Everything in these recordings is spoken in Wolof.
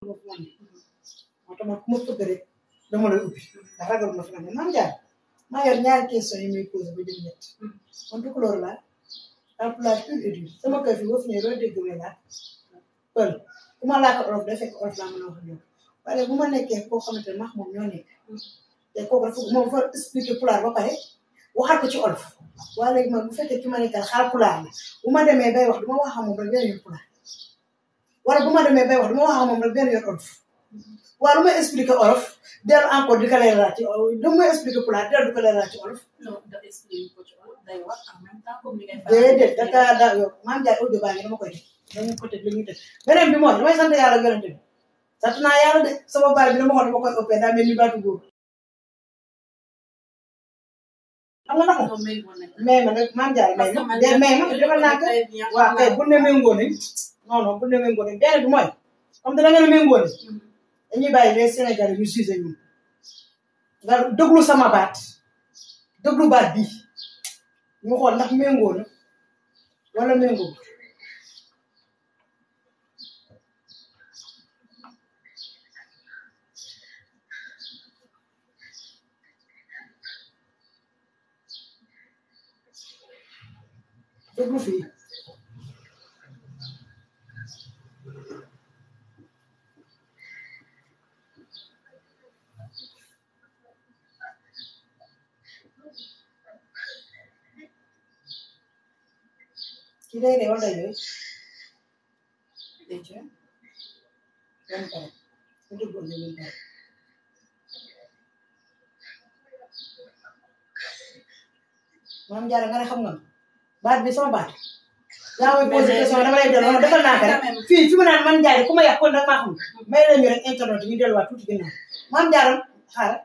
moo tax ma ku ma fëgg rek dama lay ubbi ndax ragal ma fi ma ne maam jaar maa yor ñaari question yi muy posé ba jëm ñett man du couleur la emploi pur et dur sama kër fi boo fi ñëwee loolu dégg nga laaj pël ku ma laaka olof day fekk olof laa mën a wax ak yow waaye bu ma nekkee koo xamante ne max moom ñoo nekk te kooku dafa moom fa expliqué pulaar ba pare waxal ko ci olof waaye léegi man bu fekkee ki ma nekkal xaal pulaar la bu ma demee bay wax du ma wax ak moom rek benn yoon pulaar wala bu ma demee bay wax du ma wax ak moom rek benn yoon olof waaye lu may expliqué olof dellu encore di ko leeral ci olof du may expliqué pulaar dellu di ko leeral ci olof non da expliqué ko ci olof day wax en même temps comme ni ngay déedéet daka da yow maam Ndiaye audio baa ngi dama koy def dañu ko teg li ñuy def beneen bi mooy damay sant yàlla yonente bi sant naa yàlla de sama baay bi dama xool dama koy opé daa mel ni baatu góor xam nga naka non méngoo nañ mais ma nag maam Ndiaye may parce que ma man de mais ma defal naa ko très bien waaw kay bu ne méngoo nañ non non bu ne méngoo nañ beneen bi mooy comme da ngeen méngoo nañ dañuy bàyyi les Sénégalais ñu jugé ñu nga déglu sama baat déglu baat bii ñu xool ndax méngoo na wala méngoo déglu fii ki day de wala yooyu déjà yan pare su déggoon ne yan pare maam Diarra nga ne xam nga baat bi sama baat yaa may posé question dama lay delloo defal naa ko rek fii fi mu naan man Ndiaye ku ma yàq kon nag maa xam may la ñu rek internet ñu delluwaat tuuti ginnaaw maam Diarra xaaral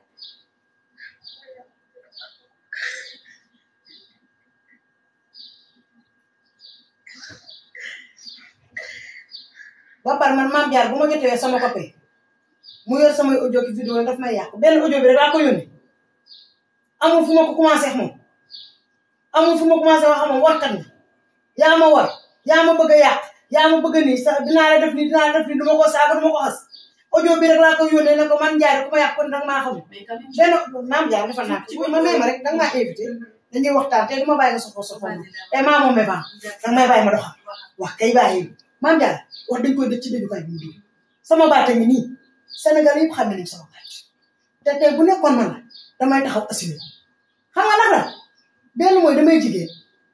ba pare man maam Diarra bu ma jotee sama copain mu yor samay audio ki vidéo daf may yàq benn audio bi rek laa ko yónnee amul fu ma ko commencé ak moom amul fu ma commencé wax ak moom warkat na yaa ma war yaa ma bëgg a yàq yaa ma bëgg a nii sax dinaa la def nii dinaa la def nii du ma ko saaga du ma ko xas audio bi rek laa ko yónnee ne ko man Ndiaye ku ma yàq kon nag maa xam mais quand même benn maam Diarra defal naa ko ma may ma rek danga maa invité dañuy waxtaan te du ma bàyyi nga sofoo sofoo ma te maa moom ban danga may bàyyi ma doxal wax kay bàyyi maam Diarra wax dañ koy dëj ci dëjukaay bi mu dugg sama baat a ngi nii Sénégal yëpp xam nañ sama baat te tey bu nekkoon man la damay taxaw assuré xam nga nag la benn mooy damay jigéen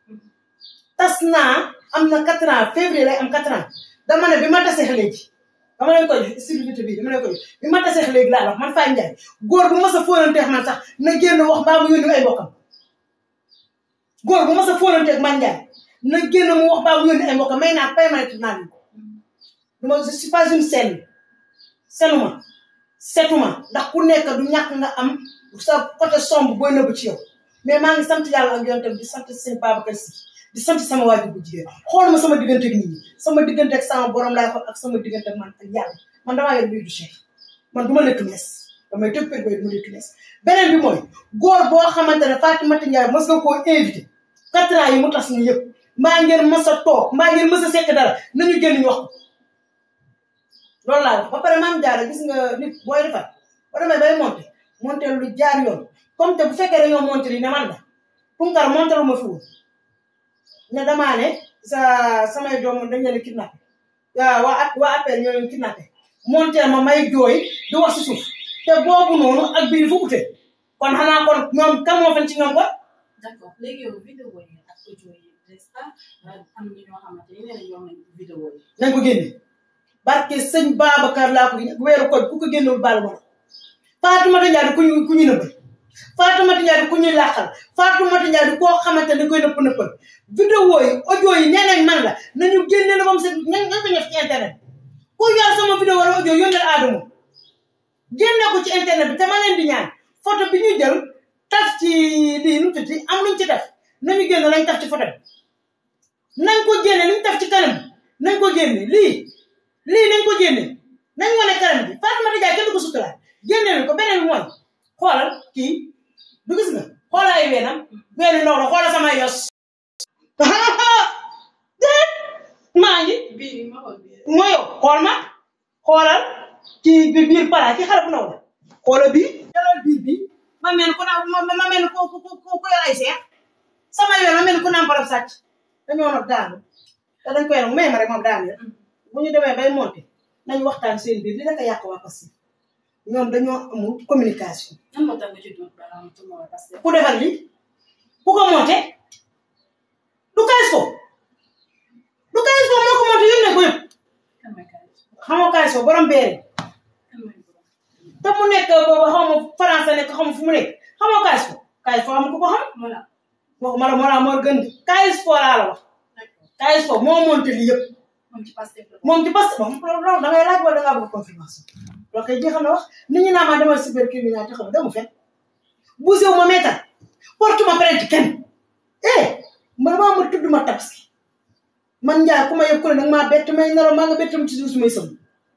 tas naa am na quatre ans février lay am quatre ans dama ne bi ma tasee léegi dama leen koy jox stabilité bii dama leen koy jox bi ma tasee léegi laa wax man Faye Ndiaye góor bu ma sa fóonanteex man sax na génn wax mbaa mu yónni ay mbokkam góor bu ma sa fóonanteex man Ndiaye na génn mu wax mbaa mu yónni ay mbokkam may naa permanente naa leen ko duma je suis pas une scène senuma setuma ndax ku nekk du ñàkk nga am sa côté sombre booy nëbb ci yow mais maa ngi sant yàlla ak yoon tamit di sant seen Babacar Si di sant sama waajur bu jigéen xool ma sama diggante ak nit ñi sama diggante ak sama borom laay xool ak sama diggante ak man ak yàlla man damaa yor biir du cheikh man du ma lettu mees damay tëb pét bay du ma lettu mees beneen bi mooy góor boo xamante ne Fatimata Ndiaye mos nga koo invité quatre ans yi mu tas ñu yëpp mbaa ngeen mës a toog mbaa ngeen mës a sekk dara nañu génn ñu wax ko loolu laa wax ba pare maam jaara gis nga nit booy defar boo demee bay monté monté lu jaar yoon comme te bu fekkee dañoo monté li ne man la punkar monté lu ma fi woon ne damaa ne sa samay doom dañ leen kidnappé waaw waa at waa appel ñoo leen kidnappé monté ma may jooy di wax si suuf te boobu noonu ak biir fu ute kon xanaa kon ñoom kam moo fen ci ñoom kon d'accord léegi yow vidéo yi ak audio yi n'est-ce pas am na ñoo xamante ne nee na ñoom nañ vidéo yi nañ ko génne barke sëñ Babacar laa ko weeru ko ku ko génnewul baal ma la Fatoumata Ndiaye di ku ñu ku ñu nëbbal Fatoumata Ndiaye di ku ñuy làqal Fatoumata Ndiaye di koo xamante ne koy nëpp nëppal vidéo yi audio yi nee nañ man la nañu génne la moom seen ñan ñan ko ñëf ci internet ku yor sama vidéo wala audio yónneel Adamo génne ko ci internet bi te ma leen di ñaan photo bi ñu jël taf ci lii nu tudd am luñ ci def nañu génne lañ taf ci photo bi nañ ko génne liñ taf ci kanam nañ ko génne lii lii nañ ko génne nañ wane kanam bi Fatoumata Ndiaye kenn du ko suturaal génne nañ ko beneen bi mooy xoolal kii du gis nga xoolal ay weenam weenu ndaw la xoolal sama yos déet maa ngi bii ma xool bii mooy xool ma xoolal ci bi biir pala ki xale bu ndaw la xoola bii jëlal biir bi ma mel ku na ma ma mel ku ku ku ku yor ay seex sama yoon ma mel ku naan barab sàcc dañoo nag daanu te dañ koy nag may ma rek moom daanu ya bu ñu demee bay monté nañ waxtaan seen biir li naka yàq waa Pastef ñoom dañoo amul communication nan moo tax nga ci dóor baaraam tuuma waa Pastef. ku defar li ku ko monté du kays ko du kays ko moo ko monté yónnee ko yëpp kan mooy kaay xamoo kays ko borom beere kan mooy borom. te mu nekk booba xaw ma français nekk xaw ma fu mu nekk xamoo kays ko kays ko xam ku ko xam voilà waxuma la moo la moo gën di kays ko laa la wax d'accord kays ko moo monté li yëpp moom ci Pastef la. moom ci parce que moom loolu da ngay laaj wala da ngaa bëgg confirmation loolu kay jeexal na wax nit ñi naa maa demal cybercriminalité xam nga dama fen bougé wu ma meetal porte ma plainte kenn eh man maa ma tudd ma tabaski man njaay ku ma yëg ku ne nag maa bett may nelaw maa nga bett ma ci suuf su may sëm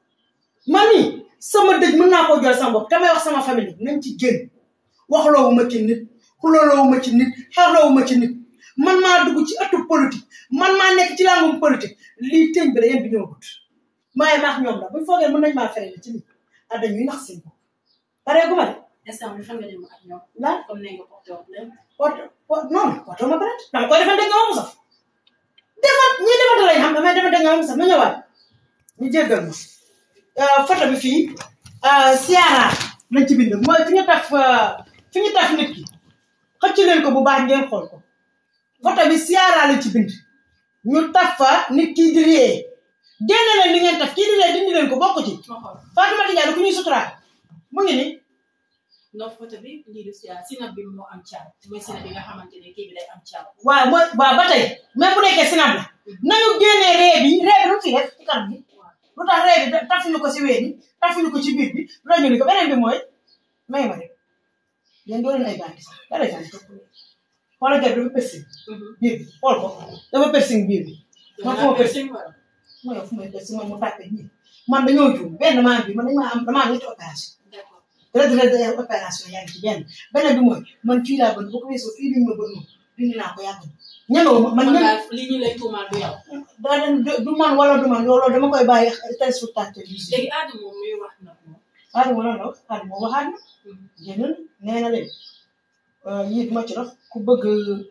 man nii sama dëj mën naa koo jël sama bopp te may wax sama famille nañ ci génn waxloowu ma ci nit xulooloowu ma ci nit xewloowu ma ci nit man maa dugg ci ëttu politique man maa nekk ci langum politique lii tëñ bi la yéen bi ñëwagut maaye maax ñoom la buñ foogee mën nañ maa fere ci nit ah dañuy nax seen bopp paree gu ma de instant bi fan nga jëm ak ñoom. lan comme ne nga porté woon leen. porte porte non porte ma plainte dama koy defante nga ma mu saf defat ñi defante lañ xam damay defante nga ma mu saf ma ñëwaat ñu jéggal ma photo bi fii siyaara lañ ci bind mooy fi ñu taf fi ñu taf nit ki xëcc leen ko bu baax ngeen xool ko photo bi siyaara lañ ci bind ñu taf fa nit kii di ree génne leen li ngeen taf kii di ree dindi leen ko bokk ci ma xool Fatou Diallo ku ñuy suturaal mu ngi ni ndox photo bi lii du si sinab bi moo am caaw mooy sinab bi nga xamante ne kii bi day am caaw. waaw mooy waaw ba tey même bu nekkee sinab la nañu génnee ree bi ree bi lu ci def ci kanam bi lu tax ree bi tafuñu ko si ween yi tafuñu ko ci biir bi lu tax ñu ni ko beneen bi mooy may ma rek yéen doo leen ay bànti sax dara jàng topp xoolal gerte dafa piercing biir bi xool ko dafa piercing biir bi man fu ma piercing ma yow fu may piercing man mu tàppe ñii man dañoo juum benn maa bi man dañ maa am damaa am ñetti opération d'accord retraite day opération yaa ngi ci benn beneen bi mooy man fii laa bëgg bu ko weesoo fii liñ ma bëgg moom dindi naa ko yàgg ñemewu ma man man ñeme daal li ñu lay tuumaal du yow. daa leen du man wala du man loolu dama koy bàyyi téléspectateur yi si léegi aada moom muy wax nag moom. Adama lan la wax Adama waxaat na génn nee na leen yii duma ci dox ku bëgg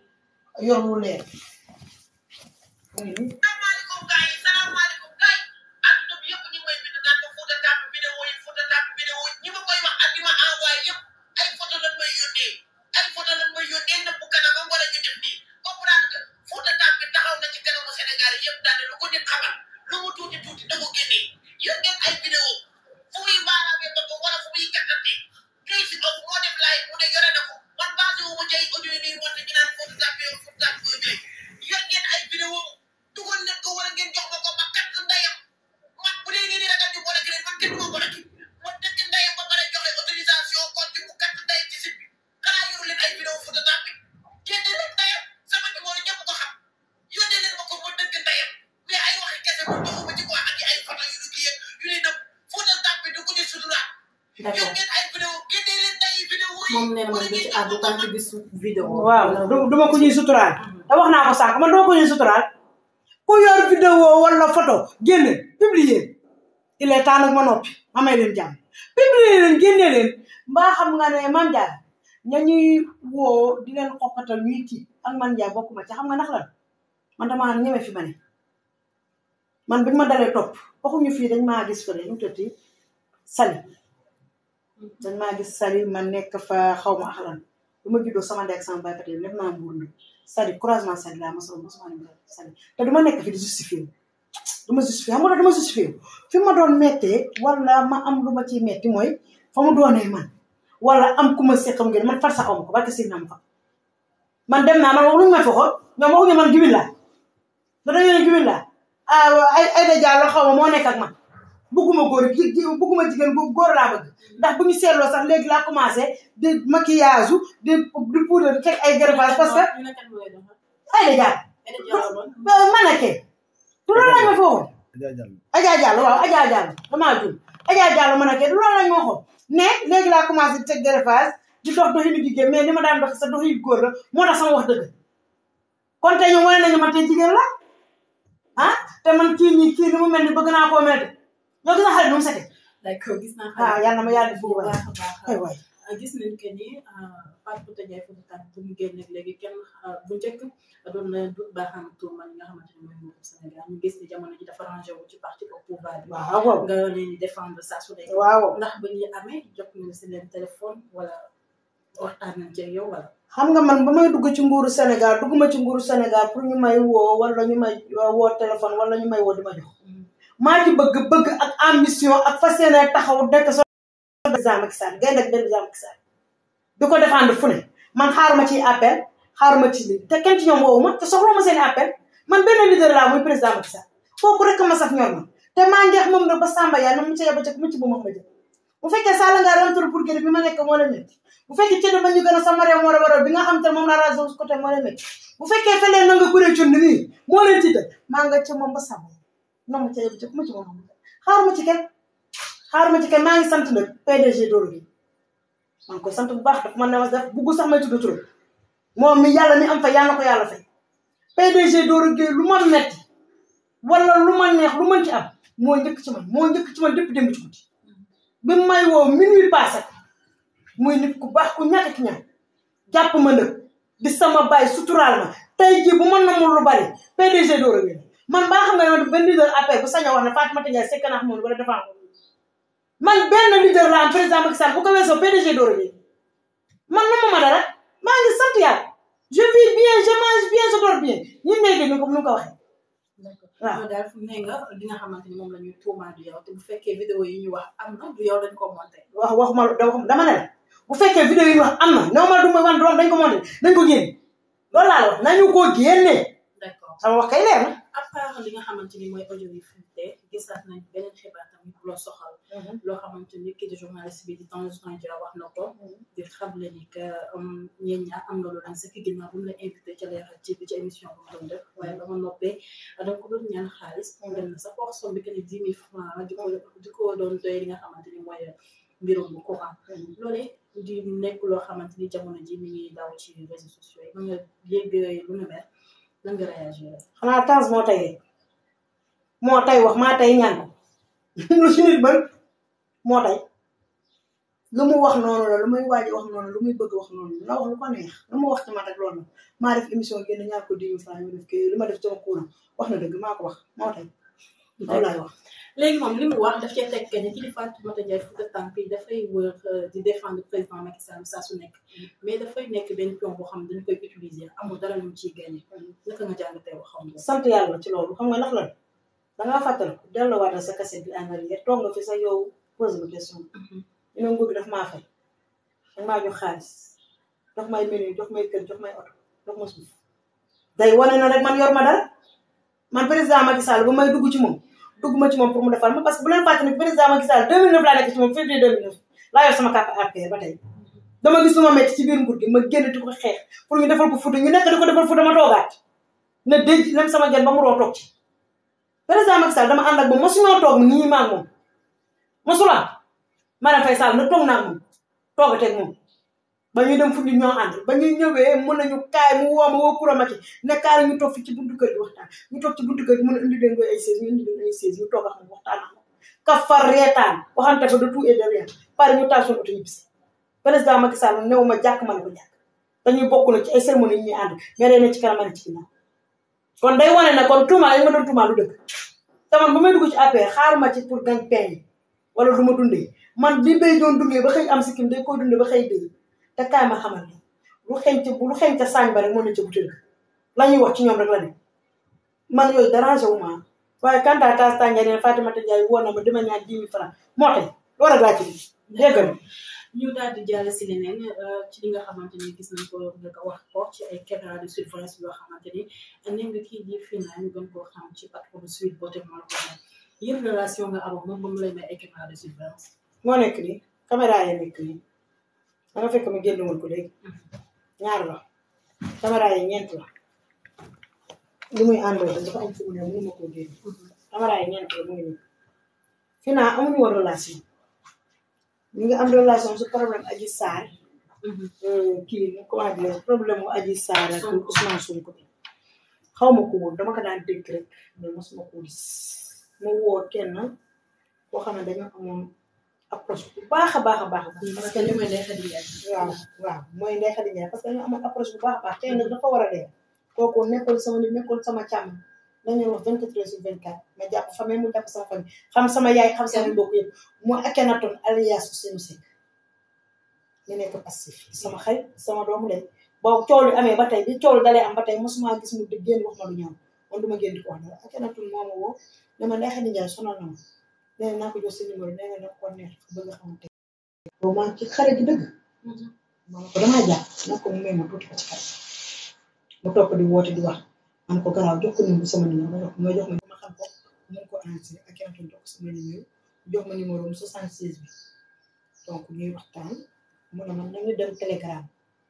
yor lu leer mu ngi nii salaamaaleykum gars yi salaamaaleykum gars yi adduna bi yëpp ñu ngi may bind naan ma Fouta Tamp vidéo yi Fouta Tamp vidéo yi ñi ma koy wax ak di ma envoyé yëpp ay photo lan may yónnee ay photo lan may yónnee nëbb kanamam wala ñu def nii comprendre que Fouta Tamp bi taxaw na ci kanamu Sénégal yëpp daane lu ko nit xamal lu mu tuuti tuuti da ko génnee yor ngeen ay vidéo fu muy baaraamee ba ko wala fu muy kattante kii si ëpp moo def live mu ne yore na ko man basé wu ma ci ay audio yi nii monté ñu naan Fouta Tamp yow Fouta Tamp koy jëlee yor ngeen ay vidéo dugal leen ko wala ngeen jox ma ko ma kat ndayam man bu dee ngeen di ragal ñu boole keneen man kenn du ma boole ki ma dëkk ndayam ba pare joxe autorisation kon ci mu kat ndayam ci site bi xanaa yoru leen ay vidéo Fouta Tamp bi génne leen ndayam sama numéro ñëpp ko xam yónnee leen ma ko ma dëkk ndayam mais ay waxi kese man doxuma ci quoi ak ay photo yu du kii yu ni nëb Fouta Tamp bi du ko ñu suturaat yor d'accord ngeen ay vidéo génne leen nday vidéo yi moom nee na wala man du ngeen ci jox àddu ma tant ko que gisu vidéo. waaw du duma ko ñuy suturaal te wax naa ko sànq man duma ko ñuy suturaal ku yor vidéo wala photo génne publier il est temps nag ma noppi ma may leen jàmm publier leen génne leen mbaa xam nga ne man Ndiaye ña ñuy woo di leen xoqatal ñuy tiit ak man Ndiaye bokkuma ci xam nga ndax lan man damaa ñeme fi ma ne man biñ ma dalee topp waxuñu fii dañ maa gis fële ñu tëtti sali dañ maa gis sali ma nekk fa xaw ma axlan bu ma juddoo sama ndey ak sama baay pate def naa mbuur na sali croisement sali laa mosoo mosuma ne sali te du ma nekk fi di justifié wu du ma justifié xam nga du ma justifié wu fi ma doon mettee wala ma am lu ma ciy metti mooy fa mu doonee man wala am ku ma seqam ngeen man far sax amu ko barke si nam fa man dem naa man wax luñu ma foxoon ñoom waxuñu man gibil laa da dañu ne gibil laa ay ay da jàllo xaw ma moo nekk ak man bugguma góor gi bugguma jigéen bu góor laa bëgg ndax bu ñu seetloo sax léegi laa commencé di maquillage di di poudre di teg ay greffage parce que ñu ne kat mooy doon. ay da jàll Aïda Diallo doon. man a kee du loolu lañ ma fi waxoon Adja Diallo. Adja Diallo waaw Adja Diallo damaa juum Adja Diallo man a kee du loolu lañ ma waxoon mais léegi laa commencé di teg greffage di dox doxinu jigéen mais ni ma daan dox sa doxinu góor la moo tax sama wax dëgg kon tey ñoom wane nañu man tey jigéen la ah te man kii nii kii ni mu mel ni bëgg naa koo mel de yow gis nga xale bi nu mu sete d'accord gis naa ah yàlla na ma yàlla def bu bu baax baax a baax ay waay gis nañ que ni Fatou Bouta Ndiaye Fouta Tampi bu mu génne léegi kenn bu njëkk doon na du baaxam tuuma li nga xamante ne mooy nguuru Sénégal ñu gis ni jamono ji dafa rangé wu ci parti au pouvoir bi waaw waaw nga leen di défendre saa su nekk waaw ndax ba ñuy amee jot nga si leen téléphone wala waxtaan nañ ci ak yow wala xam nga man ba may dugg ci nguuru Sénégal dugguma ci nguuru Sénégal pour ñu may woo wala ñu may woo téléphone wala ñu may woo di ma jox maa ci bëgg bëgg ak ambition ak fas yéene taxaw dekk so président Macky Sall gaynde ak président Macky Sall di ko défendre fu ne man xaaruma ci appel xaaruma ci lii te kenn ci ñoom woowu ma te soxla ma seen appel man benn leader laa muy président Macky Sall kooku rek ma saf ñor ma te maa ngeex moom nag ba Samba yaa na mu ca yaba ca mu ci bu ma ma jël bu fekkee Sall nga rentour pour gën bi ma nekk moo la métti bu fekkee ci dama ñu gën a sama réew moo la waral bi nga xam te moom la rajo côté moo la métti bu fekkee felee na nga kuree cund nii moo leen tiital maa nga ca moom ba Samba na mu ca yaba ca mu ci bu ma ma jël xaaruma ci kenn xaaruma ci kenn maa ngi sant nag PDG Doro gi maa ngi koy sant bu baax dafa man ne ma def bugg sax may tudd turam moom mi yàlla mi am fa yàlla na ko yàlla fay PDG Doro gi lu ma metti wala lu ma neex lu mën ci am moo njëkk ci man moo njëkk ci man dépp démb ci guddi bi may woo minuit passé muy nit ku baax ku ñàkk ki ñaan jàpp ma nag di sama baay suturaal ma tey jii bu mën na mu lu bari PDG Doro gi man baa xam nga ne man benn leader appel bu sañ a wax ne Fatoumata Ndiaye sekk naa moom wala defaa ko man benn leader la am président Macky Sall bu ko weesoo PDG Doro gi man na ma ma dara maa ngi sant yàlla je vis bien je mange bien je dors bien ñun ngay dégg comme ni nga ko waxee d'accord waaw yow daal fu ne nga li nga xamante ni moom la ñuy tuumaal du yow te bu fekkee vidéo yi ñu wax am na du yow dañ ko monté wax waxuma dama ne la bu fekkee vidéo yi ñu wax am na néew ma du ma wan doom dañ ko monté dañ ko génne loolu laa la wax nañu ko génne d'accord sama wax kay leer na à part li nga xamante ni mooy audio yi fuité gisaat nañ beneen xibaar tamit bu loo soxal loo xamante ni kii di journaliste bi di Tange Tandian wax na ko di xamle ni que ñeen ñaar am nga lu daan sa ginnaaw bu mu la invité ca Leral TV ci émission bu mu doon def waaye ba ma noppee da nga ko doon ñaan xaalis dem na sax wax somme bi que ni dix mille francs di ko di ko doon doy li nga xamante ni mooy mbirum bu courant loolee di nekk loo xamante ni jamono ji mi ngi daw ci réseaux sociaux yi ba nga yégg lu nu mel lan nga réagir xanaa Tange moo tey rek moo tey wax maa tey ñaan ko lu ci nit mën moo tey lu mu wax noonu la lu muy waaj wax noonu lu muy bëgg wax noonu la wax lu ko neex lu mu wax ci man rek loolu la maa def émission génn ñaar ko dix mille francs ñu def kii li ma def sama courant wax na dëgg maa ko wax moo tey loolu laay wax léegi moom li mu wax daf cee teg que ni ki di Fatoumata Ndiaye Fouta Tampi dafay wër di défendre président Macky Sall saa su nekk mais dafay nekk benn pion boo xam ne dañ koy utiliser amul dara lu mu ciy gagné naka nga jàngatee wax xam nga. sant yàlla ci loolu xam nga ndax lan dangaa fàttal ko delloowaat sa cassette bi en arrière toog nga fi sa yow pose ma question ñu ne nguur gi daf maa fay daf maa jox xaalis jox may menu jox may kër jox may oto jox ma suuf day wane na rek man yor ma dara man président Macky Sall ba may dugg ci moom dugg ma ci moom pour mu defal ma parce que bu leen fàtte ne président Macky Sall 2009 laa nekk ci moom février 2009 laa yor sama carte APR ba tey dama gis lu ma metti ci biir nguur gi ma génn di ko xeex pour ñu defal ko fuuta ñu nekk di ko defal fuuta ma toogaat ne denc lem sama gen ba mu roo toog ci président Macky Sall dama ànd ak moom mosuñoo toog nii maa moom mosula Marième Faye Sall na toog naa moom toogateeg moom ba ñuy dem fu ñu ñoo ànd ba ñuy ñëwee mën nañu kaay mu woo ma woo kuramati ne kaay ñu toog fi ci buntu kër gi waxtaan ñu toog ci buntu kër gi mën a indi leen koy ay seize ñu indi leen ay seize ñu toog ak moom waxtaan ak moom ka far reetaan waxante fa de tout et de rien pare ñu taal suñu oto ñu bisi président Macky Sall néew ma jàkk ma ne ko jàkk dañuy bokk na ci ay cérémonie yi ñuy ànd mais day ne ci kanam ne ci ginnaaw kon day wane ne kon tuumaal yi ma doon tuumaal du dëgg te man bu may dugg ci APR xaaruma ci pour gañ peñ wala du ma dundee man li bay doon dundee ba xëy am sikkim day koy dundee ba xëy dee te kaay ma xamal ne lu xeeñ ca lu xeeñ ca saañ ba rek moo ne ca butéel la ñuy wax ci ñoom rek la ne man yooyu dérangé wu ma waaye quant à tas tànga ne Fatoumata Ndiaye woo na ma dama ñaan dix mille francs moo tey loolu rek laa ci déggal ñu daal di jàll si leneen ci li nga xamante ni gis nañ ko nga ko wax ko ci ay caméra de surveillance yoo xamante ni ne nga kii di Fina ñu gën koo xam ci patron de suite boote moo la ko may yéen relation nga amoon moom ba mu lay may ay caméra de surveillance moo nekk nii caméra yi nekk nii da nga fekk ma génn woon ko léegi ñaar la caméra yi ñeent la li muy àndoo dafa am fu mu ne mënu ma koo génn caméra yi ñeent la mu ngi nii fi naa amuñu woon relation ñu ngi am relation su problème Adji Sarr kii comment dire problème mu Adji Sarr ak Ousmane Sonko bi xaw ma ko woon dama ko daan dégg rek mais mosuma ko gis ma woo kenn koo xam ne dañoo amoon approche bu baax a baax a baax a baax. parce que li may lay xadi yaay. waaw waaw mooy Ndeye Khady Ndiaye parce que ñu amoon approche bu baax a baax tey nag dafa war a dee kooku nekkul sama nit nekkul sama càmm dañu wax 24 heures sur 24 ma jàpp famille mu jàpp sama famille xam sama yaay xam sama mbokk yëpp mu Akhenaton alias Ousseynou Seck ñu nekk passif sama xarit sama doomu lay boobu coow li amee ba tey bi coow li dalee am ba tey mosuma gis mu di génn wax ma lu ñaaw man du ma génn di ko wax dara Akhenaton moo ma woo ne ma Ndeye Khady Ndiaye sonal na ma nee naa ko jox sa numéro nee nga ko neex bëgg xamante boobu maa ci xarit gi dëgg ma ne ko damaa jàpp nag ko mu may ma tuuti ko ci xarit mu topp di woote di wax man ko garaaw jox ko numéro sama numéro ma jox ma jox ma ma xam ko mun ko enregistré ak kenn jox ko sama numéro jox ma numéro mu 76 bi donc ñuy waxtaan mu ne man nañu dem telegram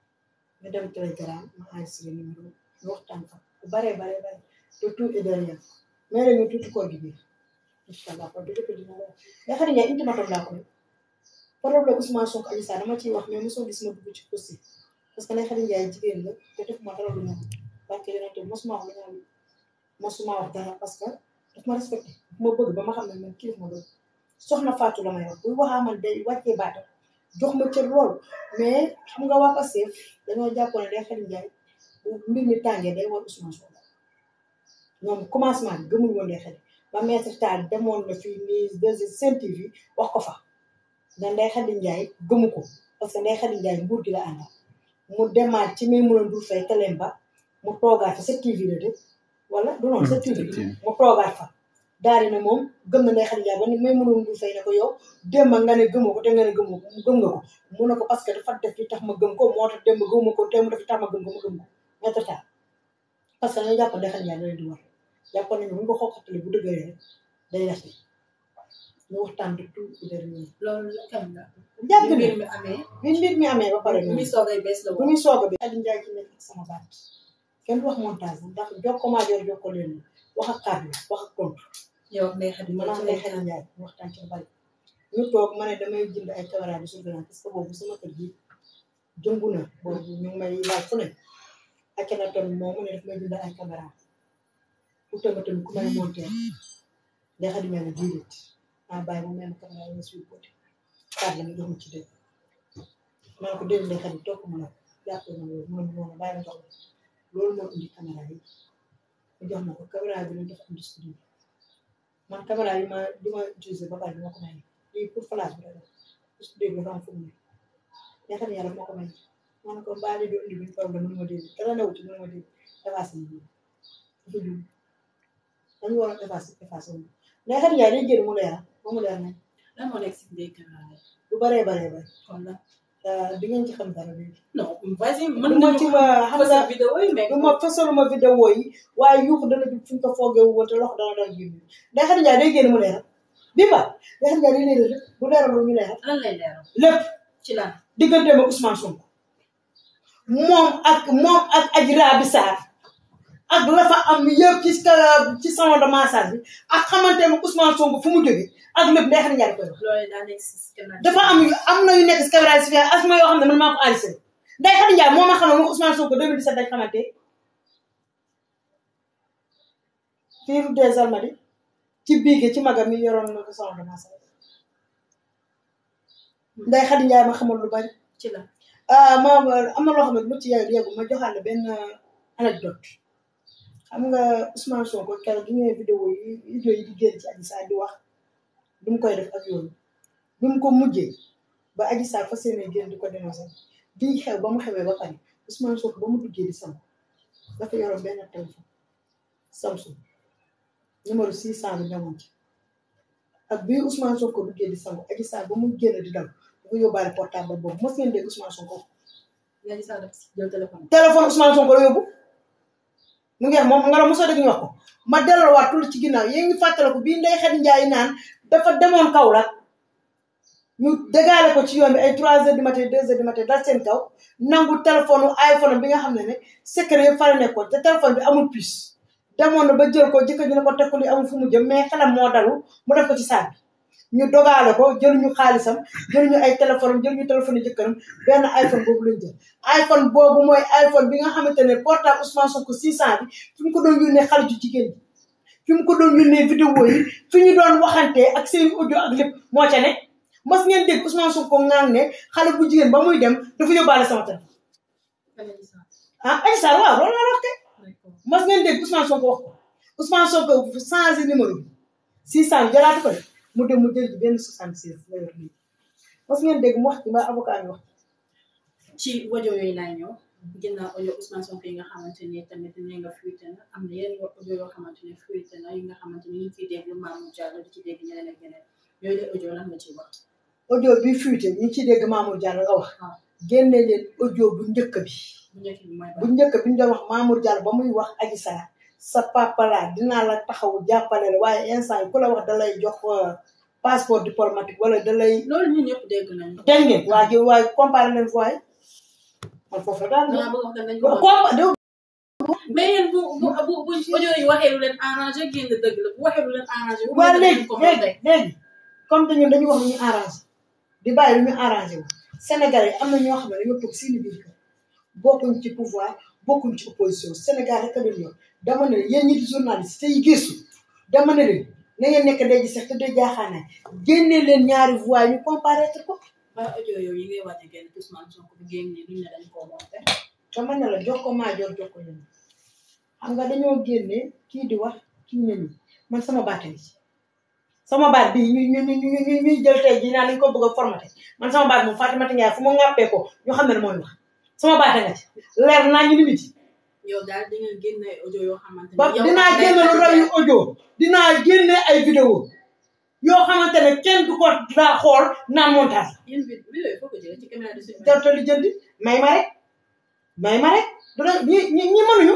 ñu dem telegram ma enregistré numéro ñu waxtaan fa bu baree baree bare te tout est derrière mais la ñu tuuti koor gi biir incha allah kon dëgg dina la nga xam ne intimatom laa ko def problème Ousmane Sonko Adji Sarr dama ciy wax mais mosoo gis ma dugg ci aussi parce que Ndeye Khady Ndiaye jigéen la te def ma dara lu ñaaw parce que yonente mosuma wax lu ñaaw mosuma wax dara parce que daf ma respecté ma bëgg ba ma xam ne man kii ma bëgg soxna Fatou la may wax buy waxaa man day wàccee baata jox ma cër lool mais xam nga waa Pastef dañoo jàppoon ne Ndeye Khady Ndiaye bu mbir mi tàngee day war Ousmane Sonko ñoom commencement bi gëmuñ woon Ndeye Khady ba maître Tall demoon na fii nii deux Sen TV wax ko fa da Ndeye Khady Ndiaye gëmu ko parce que Ndeye Khady Ndiaye nguur gi la àndal mu demaat ci may mën a dul fay teleem ba mu toogaat fa sa TV la de wala du noonu sa TV mu toogaat fa daal di ne moom gëm na Ndeye Khady Ndiaye ba ni may mën a dul fay ne ko yow démb nga ne gëmoo ko te nga ne gëmoo ko gëm nga ko mu ne ko parce que dafa def li tax ma gëm ko moo tax démb gëmuma ko te mu def li tax ma gëm ko ma gëm ko maître Tall parce que dañoo jàpp Ndeye Khady Ndiaye da leen di war jàpp nañu bu ñu ko xokkatale bu dëgëree rek day def ñu waxtaan di tout ci dernier loolu kañ la. jàpp bi ne mbir mi amee. bi mbir mi amee ba pare bi muy soogay bees la bu woon. muy soog a bi Khady Ndiaye ci nekk ak sama baat kenn du wax montage ndax jokko maa jor jokko leen wax ak kàddu wax ak tontu yow ak Ndeye Khady ma naan Ndeye Khady Ndiaye ñu waxtaan ci lu bari ñu toog ma ne damay jënd ay caméra de surveillance parce que boobu sama kër gi jëngu na boobu ñu ngi may laaj fu ne ak na ton moo mu ne daf may jënd ay caméra pour tamit tamit ku may monter Ndeye Khady Ndiaye ne déedéet ah bàyyi mu mel caméra yi nga suy côté kàddu la nga jox ma ci dëgg ma ne ko dégg Ndeye Khady topp ma la jàppee ma loolu mu ne ma bàyyi ma jox la loolu moo indi caméra yi mu jox ma ko caméra bi lañ def industrie man caméra yi ma di ma utiliser ba pare dama ko may lii pour flash bi la def studio bi dafa am fu mu ne Ndeye Khady Ndiaye daf ma ko may ma ne ko mbaa li doon indi bi problème mënu ma dégg dara newu ci mënu ma dégg effacé na lii dafa jum dañu war a effacé effacé wu Ndeye Khady Ndiaye day génn mu leer ba mu leer nañ lan moo nekk si biir caméra yi. lu baree baree bare kon la di ngeen ci xam dara léegi non vas-y mën du ma ci ma xam nga nga vidéo yi mais. du ma fësaluma vidéo yi waaye yuuxu dana jub fu ñu ko foogee wu woon te loxo dana dal génn Ndeye Khady Ndiaye day génn mu leeral bi ba Ndeye Khady Ndiaye day leeral lépp bu leeralul ñu leeral lan lay leeral lépp ci lan. digganteem ak Ousmane Sonko moom ak moom ak Adji Raby Sarr ak la fa am yëpp ci ci salon de massage bi ak xamanteem ak Ousmane Sonko fu mu jógee ak lépp Ndeye Khady Ndiaye koy wax loolu daa nekk si caméra. dafa am yu am na yu nekk si caméra si as ma yoo xam ne man maa ko enregistré Ndeye Khady Ndiaye moo ma xamal moom Ousmane Sonko 2017 dañ xamante fii rue des Almadies ci biige ci magam mi yoroon na ko salon de massage Ndeye Khady Ndiaye ma xamal lu bari ci lan. ah ma am na loo xam ne lu ci yàgg yàggu ma joxaat la benn anecdote xam nga Ousmane Sonko keroog gi ñëwee vidéo yi vidéo yi di génn ci Adji Sarr di wax du mu koy def ak yooyu bi mu ko mujjee ba Adji Sarr fas yéene génn di ko dénoncé bii xew ba mu xewee ba pare Ousmane Sonko ba mu duggee di sam dafa yoroon benn téléphone Samsung numéro 600 bi ñamoon ci ak bii Ousmane Sonko duggee di sam Adji Sarr ba mu génn di daw dafa yóbbaale portable boobu mos ngeen dégg Ousmane Sonko yaa ngi sax def jël téléphone. téléphone Ousmane Sonko la yóbbu mu ngi wax moom nga la mosoo dégg ñu wax ko ma delloowaat tuuti ci ginnaaw yéen ngi fàttaliku bii Ndeye Khady Ndiaye naan dafa demoon Kaolack ñu dégaale ko ci yoon bi ay 3 heures du matin 2 heures du matin dal seen kaw nangu téléphone iPhone bi nga xam ne ne secret yëpp fa la nekkoon te téléphone bi amul puce demoon na ba jël ko jëkkër ji ne ko teg ko li amul fu mu jëm mais xelam moo dalu mu def ko ci saag bi ñu dogaale ko jëluñu xaalisam jëluñu ay téléphone am jëluñu téléphone jëkkëram benn iPhone boobu lañ jël iPhone boobu mooy iPhone bi nga xamante ne portable Ousmane Sonko 600 bi fi mu ko doon yónnee xale ju jigéen ji fi mu ko doon yónnee vidéo yi fi ñu doon waxantee ak seen audio ak lépp moo ca ne mas ngeen dégg Ousmane Sonko ngaan ne xale bu jigéen ba muy dem dafa yóbbaale sama téléphone ah Adji Sarr waaw loolu la wax te mas ngeen dégg Ousmane Sonko wax ko Ousmane Sonko changé numéro bi 600 jëlaatu ko de mu dem mu jël ci benn 76 la yor nii mas ngeen dégg mu wax ci mbaa avocat bi wax ci audio yooyu laay ñëw ginnaaw audio Ousmane Sonko yi nga xamante ni tamit nee nga fuité na am na yeneen audio yoo xamante ni fuité na yi nga xamante ni ñu ngi ciy dégg Mamour Diallo di ci dégg ñeneen ak ñeneen yooyu de audio lan nga ciy wax. audio bi fuité ñu ciy dégg Mamour Diallo nga wax waaw génne leen audio bu njëkk bi bu njëkk bi mooy bu njëkk bi ñu doon wax Mamour Diallo ba muy wax Adji Sarr sa papa la dinaa la taxaw jàppale la waaye instant yi ku la wax da lay jox euh, passeport diplomatique wala da lay loolu ñun ñëpp dégg nañu. dégg ngeen waa ji waaye comparé leen fois yi man foofu la daal dangaa bëgg wax dañ ko compa de mais yéen bu bu bu bu audio yi waxee lu leen arrangé génn dëgg la bu waxee lu leen arrangé. bu waa ngeen léegi ko léegi léegi comme te ñun dañuy wax lu ñu arrangé di bàyyi lu ñu arrangé wu Sénégalais yi am na ñoo xam ne dañoo toog seeni biir kër bokkuñ ci pouvoir bokkuñ ci opposition Sénégal rek a leen yor dama ne leen yéen ñi di journaliste yi gëstu dama ne leen na ngeen nekk day ji sax te day jaaxaanaay génne leen ñaari voix ñu comparaître ko waaye audio yooyu yi ngay waaj a génn Ousmane Sonko bu génnee duñ ne dañ koo monté. dama ne la jox ko maa jor jox ko ñun xam nga dañoo génne kii di wax kii ne nii man sama baat a ngi ci sama baat bii ñu ñu ñu ñu ñu ñuy jël tey jii naan dañu ko bëgg a formaté man sama baat moom Fatimata Ndiaye fu mu ŋàppee ko ñu xam ne mooy wax sama baat a nga ci leer naa ñu limite yow daal di nga génne ay audio yoo xamante ni. ba yow dinaa ak génne lu Ndeye raw yu Khady audio dinaa génne ay vidéo yoo xamante ne kenn du ko daa xool naan montage Ndiaye yéen vid- vidéo yi foo ko jëlee ci caméra de surveillance. jarta li jëndi may ma rek may ma rek dana ñi ñi ñi mënuñu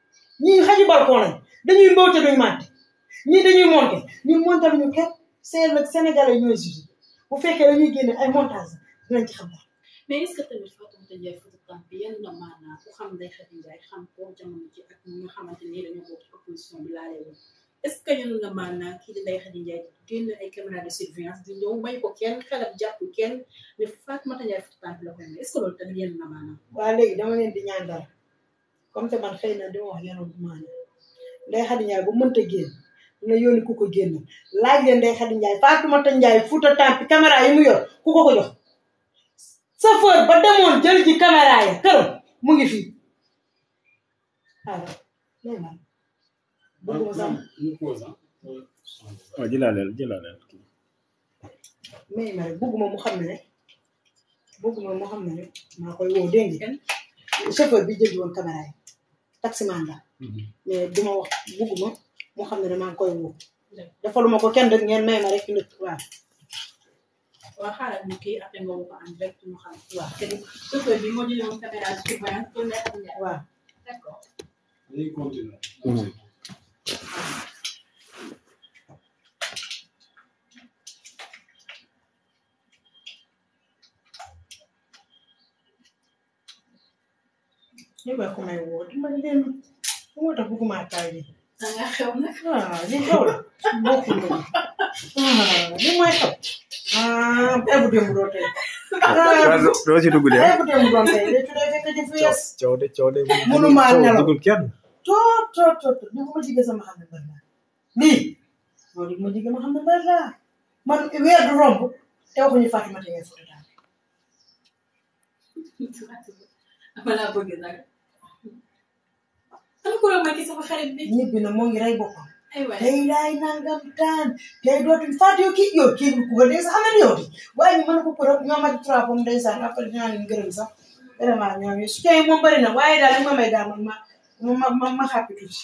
ñi xaji balcon lañ dañuy mbawte duñu màtte ñii dañuy monté ñun monté luñu kenn seen nag sénégalais ñooy juge bu fekkee dañuy génne ay montage dinañ ci xam dara mais est ce que tamit Fatoumata Ndiaye Fouta Tampi yenn na maanaa ku xam Ndeye Khady Ndiaye xam ko jamono ji ak ñi nga xamante ni dañoo bokk ci opposition bi laalee woon est ce que yenn na maanaa kii di Ndeye Khady Ndiaye génn ay caméra de surveillance di ñëw may ko kenn xelam jàpp kenn ne Fatoumata Ndiaye Fouta Tampi la koy may est ce que loolu tamit yenn na maanaa waa léegi dama leen di ñaan dara comme te man xëy na dama wax yenoon bu maana Ndeye Khady Ndiaye bu mënta génn dina yónni ku ko génn laaj leen Ndeye Khady Ndiaye Fatoumata Ndiaye Fouta Tampi caméra yi mu yor ku ko ko jox chauffeur ba demoon jël ji caméra ya këram mu ngi fii alors léegi man bëgguma sax waaw jëlaaleel jëlaaleel kii mais ma rek bëgguma mu xam ne rek bëgguma mu xam ne rek maa koy woo dégg nga chauffeur bi jël ji woon caméra yi taximan la mais duma wax bëgguma mu xam ne ne maa ngi koy woo defaluma ko kenn rek ngeen may ma rek nit waaw waaw xaaral ñu kii après nga woo ko en direct ñu xam waaw te chauffeur bi moo jëlee woon caméra de surveillance pour Ndeye Khady Ndiaye waaw d' accord dañuy continuer. ñu ba ko may woo dimbali leen bu moo tax bëgguma taay bi da nga xew nag waaw li xew la bokkul ko ah li mooy xew ah ay bu démb doo tey ah doo ci dugg de ay bu démb doon tey de tuddee fekk ci fu yees coow de coow de Mënuma nelaw. dugul kenn toot toot toot li ma jigee sama xam ne mbër laa lii loolu li ma jigee ma xam ne mbër laa man weer du romb te waxuñu Fatoumata Ndiaye Fouta Tampi dama laa bëgg nag dama ko romb ci sama xarit bi ñibbi na moo ngi rey boppam ay waay tey laay nangam taan tey dootuñ faatu yow kii yow kii ku ko dee sax xam na ni yow di waaye ñu mën ko ko rek ñoom ak trois pommes ndeysaan après dinaa leen gërëm sax vraiment ñoom yi su tey moom bëri na waaye daal li ma may daal man ma ma ma ma xàppi tuuti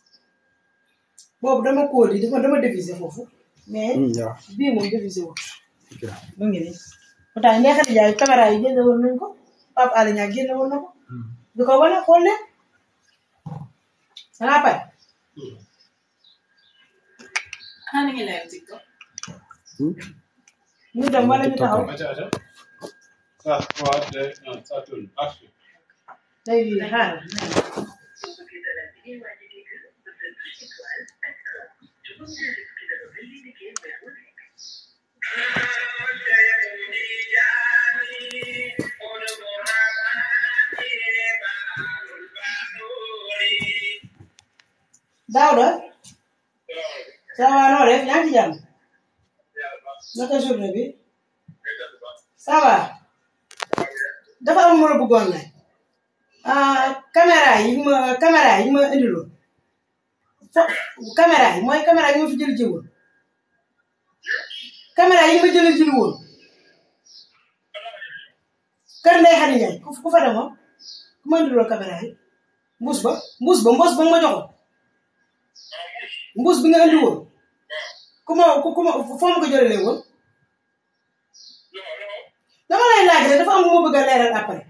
boobu dama kóol yi dama dama diviser foofu mais waaw bii moom diviser wut mu ngi nii pourtant Ndeye Khady Ndiaye caméra yi génne woon nañ ko Pape Alé Niang génne woon na ko di ko wane xool leen dangaa pare xanaa na ngeen live TikTok ñu dem wala ñu taxaw Acha, acha. Ça, trois, deux, un, ça tourne. Action. léegi xaaral Daouda ça va noo def yaa ngi ci jàmm naka journée bi ça va dafa am ma la bëggoon laaj ah caméra yi ma caméra yi ma indiloon fo caméra yi mooy caméra yi ma fi jël ji woon caméra yi ma jël ji woon kër Ndeye Khady Ndiaye ku ku fa demoon ku ma indiloon caméra yi mbuus ba mbuus ba mbuus ba nga ma joxoon mbuus bi nga indi woon ku ma ku ku ma foo ma ko jëlee woon dama lay laaj rek dafa am lu ma bëgg a leeral après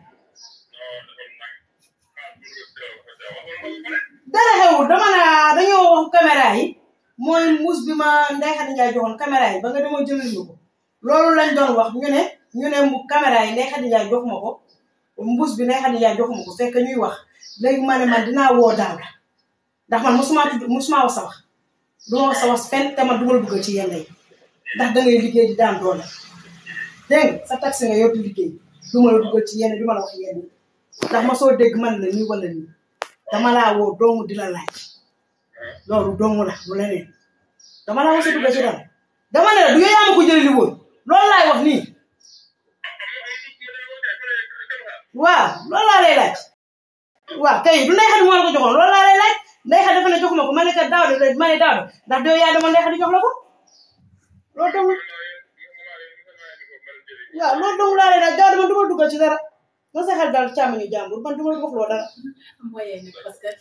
dara xewul dama naa dañoo wax caméra yi mooy mbuus bi ma Ndeye Khady Ndiaye joxoon caméra yi ba nga demoo jëlal ñu ko loolu lañ doon wax ñu ne ñu ne mu caméra yi Ndeye Khady Ndiaye jox ma ko mbuus bi Ndeye Khady Ndiaye jox ma ko fekk ñuy wax léegi ma ne man dinaa woo daaw ndax man mosuma tudd mosuma wax sa wax du ma wax sa wax fenn te man du ma la dugal ci yenn yi ndax da ngay liggéey di daan doole dégg nga sa taxi nga yor di liggéey du ma la dugal ci yenn du ma la wax yenn ndax ma soo dégg man la nii wala nii dama laa woo doomu di la laaj loolu doomu la lu leneen dama laa wasa dugal ci dara dama ne la du yaa ma ko jëlee li woon loolu laay wax nii waaw loolu laa lay laaj waaw kay du Ndeye Khady moo la ko joxoon loolu laa lay laaj Ndeye Khady dafa ne jox ma ko ma ne kat daaw de ma ne daaw de ndax doo yaa dama Ndeye Khady jox la ko loolu dong waaw loolu dong laa lay laaj daaw dama du ma dugal ci dara ma sa xel daal càmmiñu jàmbur man du ma wax loo dara moyen nag parce que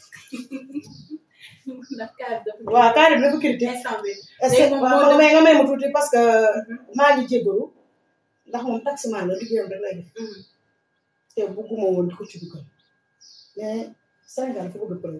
ndax kaar dafa waaw kaari bi dafa critique instant bi est-ce que waaw mais nga may ma tuuti parce que maa ngi jéggalu ndax moom taximan la liggéeyam rek lay def te bugguma woon di ko ci dugal mais Sénégal dafa bëgg preuve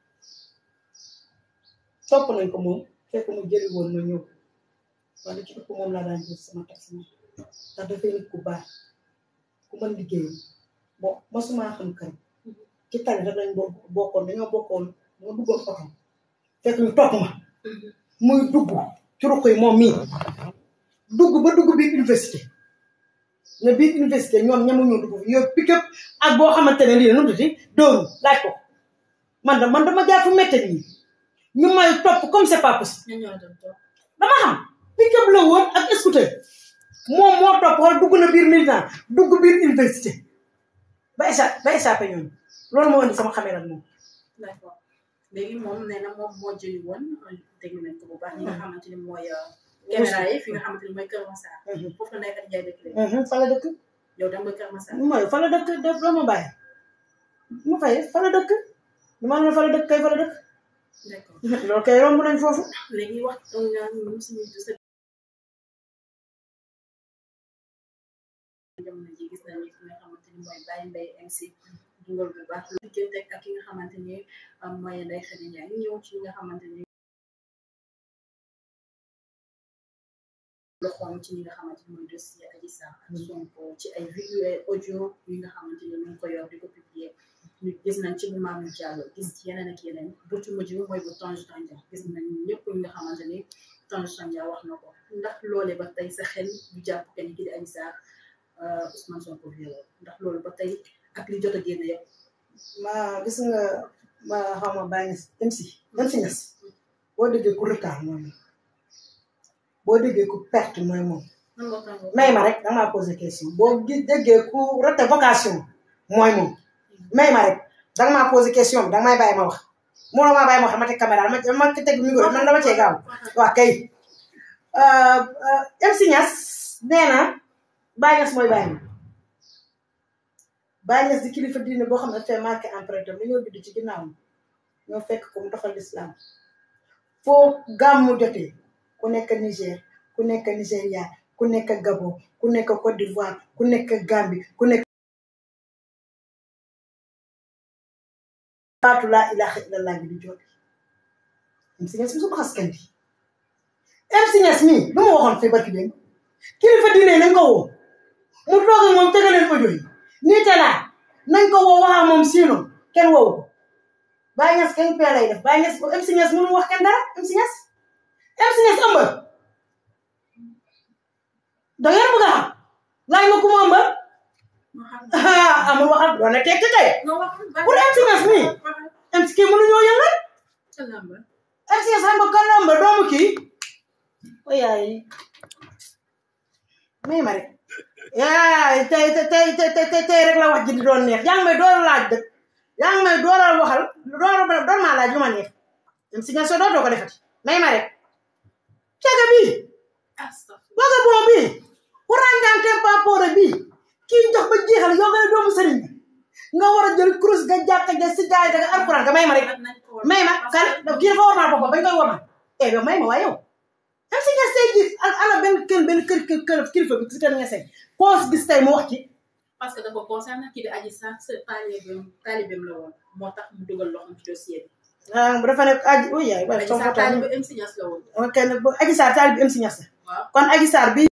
topp nañ ko moom fekk mu jëli woon ma ñëw wala ci ëpp moom laa daan jël sama taximan ndax dafay nit ku baax ku mën liggéeyam bon mosuma xam kan ci tali rek lañ bokk bokkoon dañoo bokkoon ma duggoon oto fekk ñu topp ma muy dugg ci ruq yi moom mii dugg ba dugg biir université ne biir université ñoom ñamuñoo dugg fi yow pick-up ak boo xamante ne lii la nu mu tuddati dóoru laaj ko man da man dama jaar fu métte nii ñu may topp comme c'est pas possible ñan ñoo doon toog dama xam pick-up la woon ak scooter moom moo topp wala dugg na biir militant dugg biir université ba échappé ba échappé ñooñu loolu moo indi sama xamee nag moom d'accord léegi moom nee na moom moo jëli woon déglu nañ ko bu baax ñi nga xamante ni mooy caméra yi fi nga xamante ni mooy Kër Massar foofu la Ndeye Khady Ndiaye dëkk léegi fa la dëkk yow dem nga Kër Massar mooy fa la dëkk def doo ma bàyyi mu fay fa la dëkk lu ma ne fa la dëkk kay fa la dëkk d'accord loolu kay romb nañ foofu léegi wax nga ñun suñu sa jamono ji gis nañu ki nga xamante ni mooy Baye Mbaye MC dugal bu baax lu diggante ak ki nga xamante ni mooy Ndeye Khady Ndiaye ñu ñëw ci li nga xamante ni loxoom ci ñi nga xamante ni mooy dossier Adji Sarr ak Sonko ci ay vidéo ay audio yi nga xamante ni ñu ngi ko yor di ko publier ñu gis nañ ci bu Mamour Diallo gis ci yeneen ak yeneen bu ci mujj bi mooy bu Tange Tandian gis nañ ñëpp ñi nga xamante ni Tange Tandian wax na ko ndax loole ba tey sa xel du jàpp kenn ki di Adji Sarr Ousmane Sonko violé ndax loolu ba tey ak li jot a génn yëpp ma gis nga ma xaw ma bàyyi nga dem si dem si ñas boo déggee ku retard mooy moom boo déggee ku perte mooy moom nan nga tàngoo may ma rek danga maa posé question boo gi déggee ku rete vocation mooy moom may ma rek danga maa posé question bi danga may bàyyi ma wax moo maa bàyyi ma wax dama teg caméra dama dama teg micro man dama cee gaaw waa kay MC Niass nee na Baye Niass mooy Baye ma Baye Niass di kilifa diine boo xam ne dafay marqué empreinte am dañoo judd ci ginnaaw ñoo fekk ko mu doxal l'islam foo gàmmu jotee ku nekk Niger ku nekk Nigéria ku nekk Gabon ku nekk Côte d'Ivoire ku nekk Gambie ku nekk baatu laa ilaha illallah bi di jot MC Niass mi su ko xas kenn bi MC Niass mii lu ma waxoon fii barki démb kilifa diine nañ ko woo mu toog ak moom tegaleen audio yi nii te laa nañ ko woo wax ak moom sinon kenn woowu ko Baye Niass kenn pee lay def Baye Niass MC Niass mënu wax kenn dara MC Niass MC Niass ëmbal da ngeen bëgg a xam laaj ma ku mu ëmbal ma xam ah amul waxal doon na tekki kay nga wax pour MC Niass mii MC kii mënuñoo yëngal lamba MC Niass xam nga kan la ëmbal doomu kii o yaay may ma rek yaa tey tey tey tey tey tey rek la wax ji di doon neex yaa ngi may door a laaj dëgg yaa ngi may door a waxal door a door maa laaj lu ma neex même si nga so dootoo ko defati may ma rek caga bii astafurlah waga bon bii ku ràngante papoore bii kii jox ba jeexal yow nga ne doomu sëriñ bi nga war a jël kurus ga jàkka ja si jaay daga alquran ga may ma rek may ma kan kii dafa war naa boppam bañ koy war ma eh yow may ma waaye yow am si nga say gis ak ala benn kër benn kër kër kër kilifa bi si kër nga say koo gis tey mu wax ci parce que dafa concerne kii di Adji Sarr sa taalibeem taalibeem la woon moo tax mu dugal loxoom ci dossier bi. ah dafa nekk aji uy yaay waaye Adji sama Sarr photo taalibe MC Niass la woon. ok nag bu Adji Sarr taalibe MC Niass la waaw kon Adji Sarr bi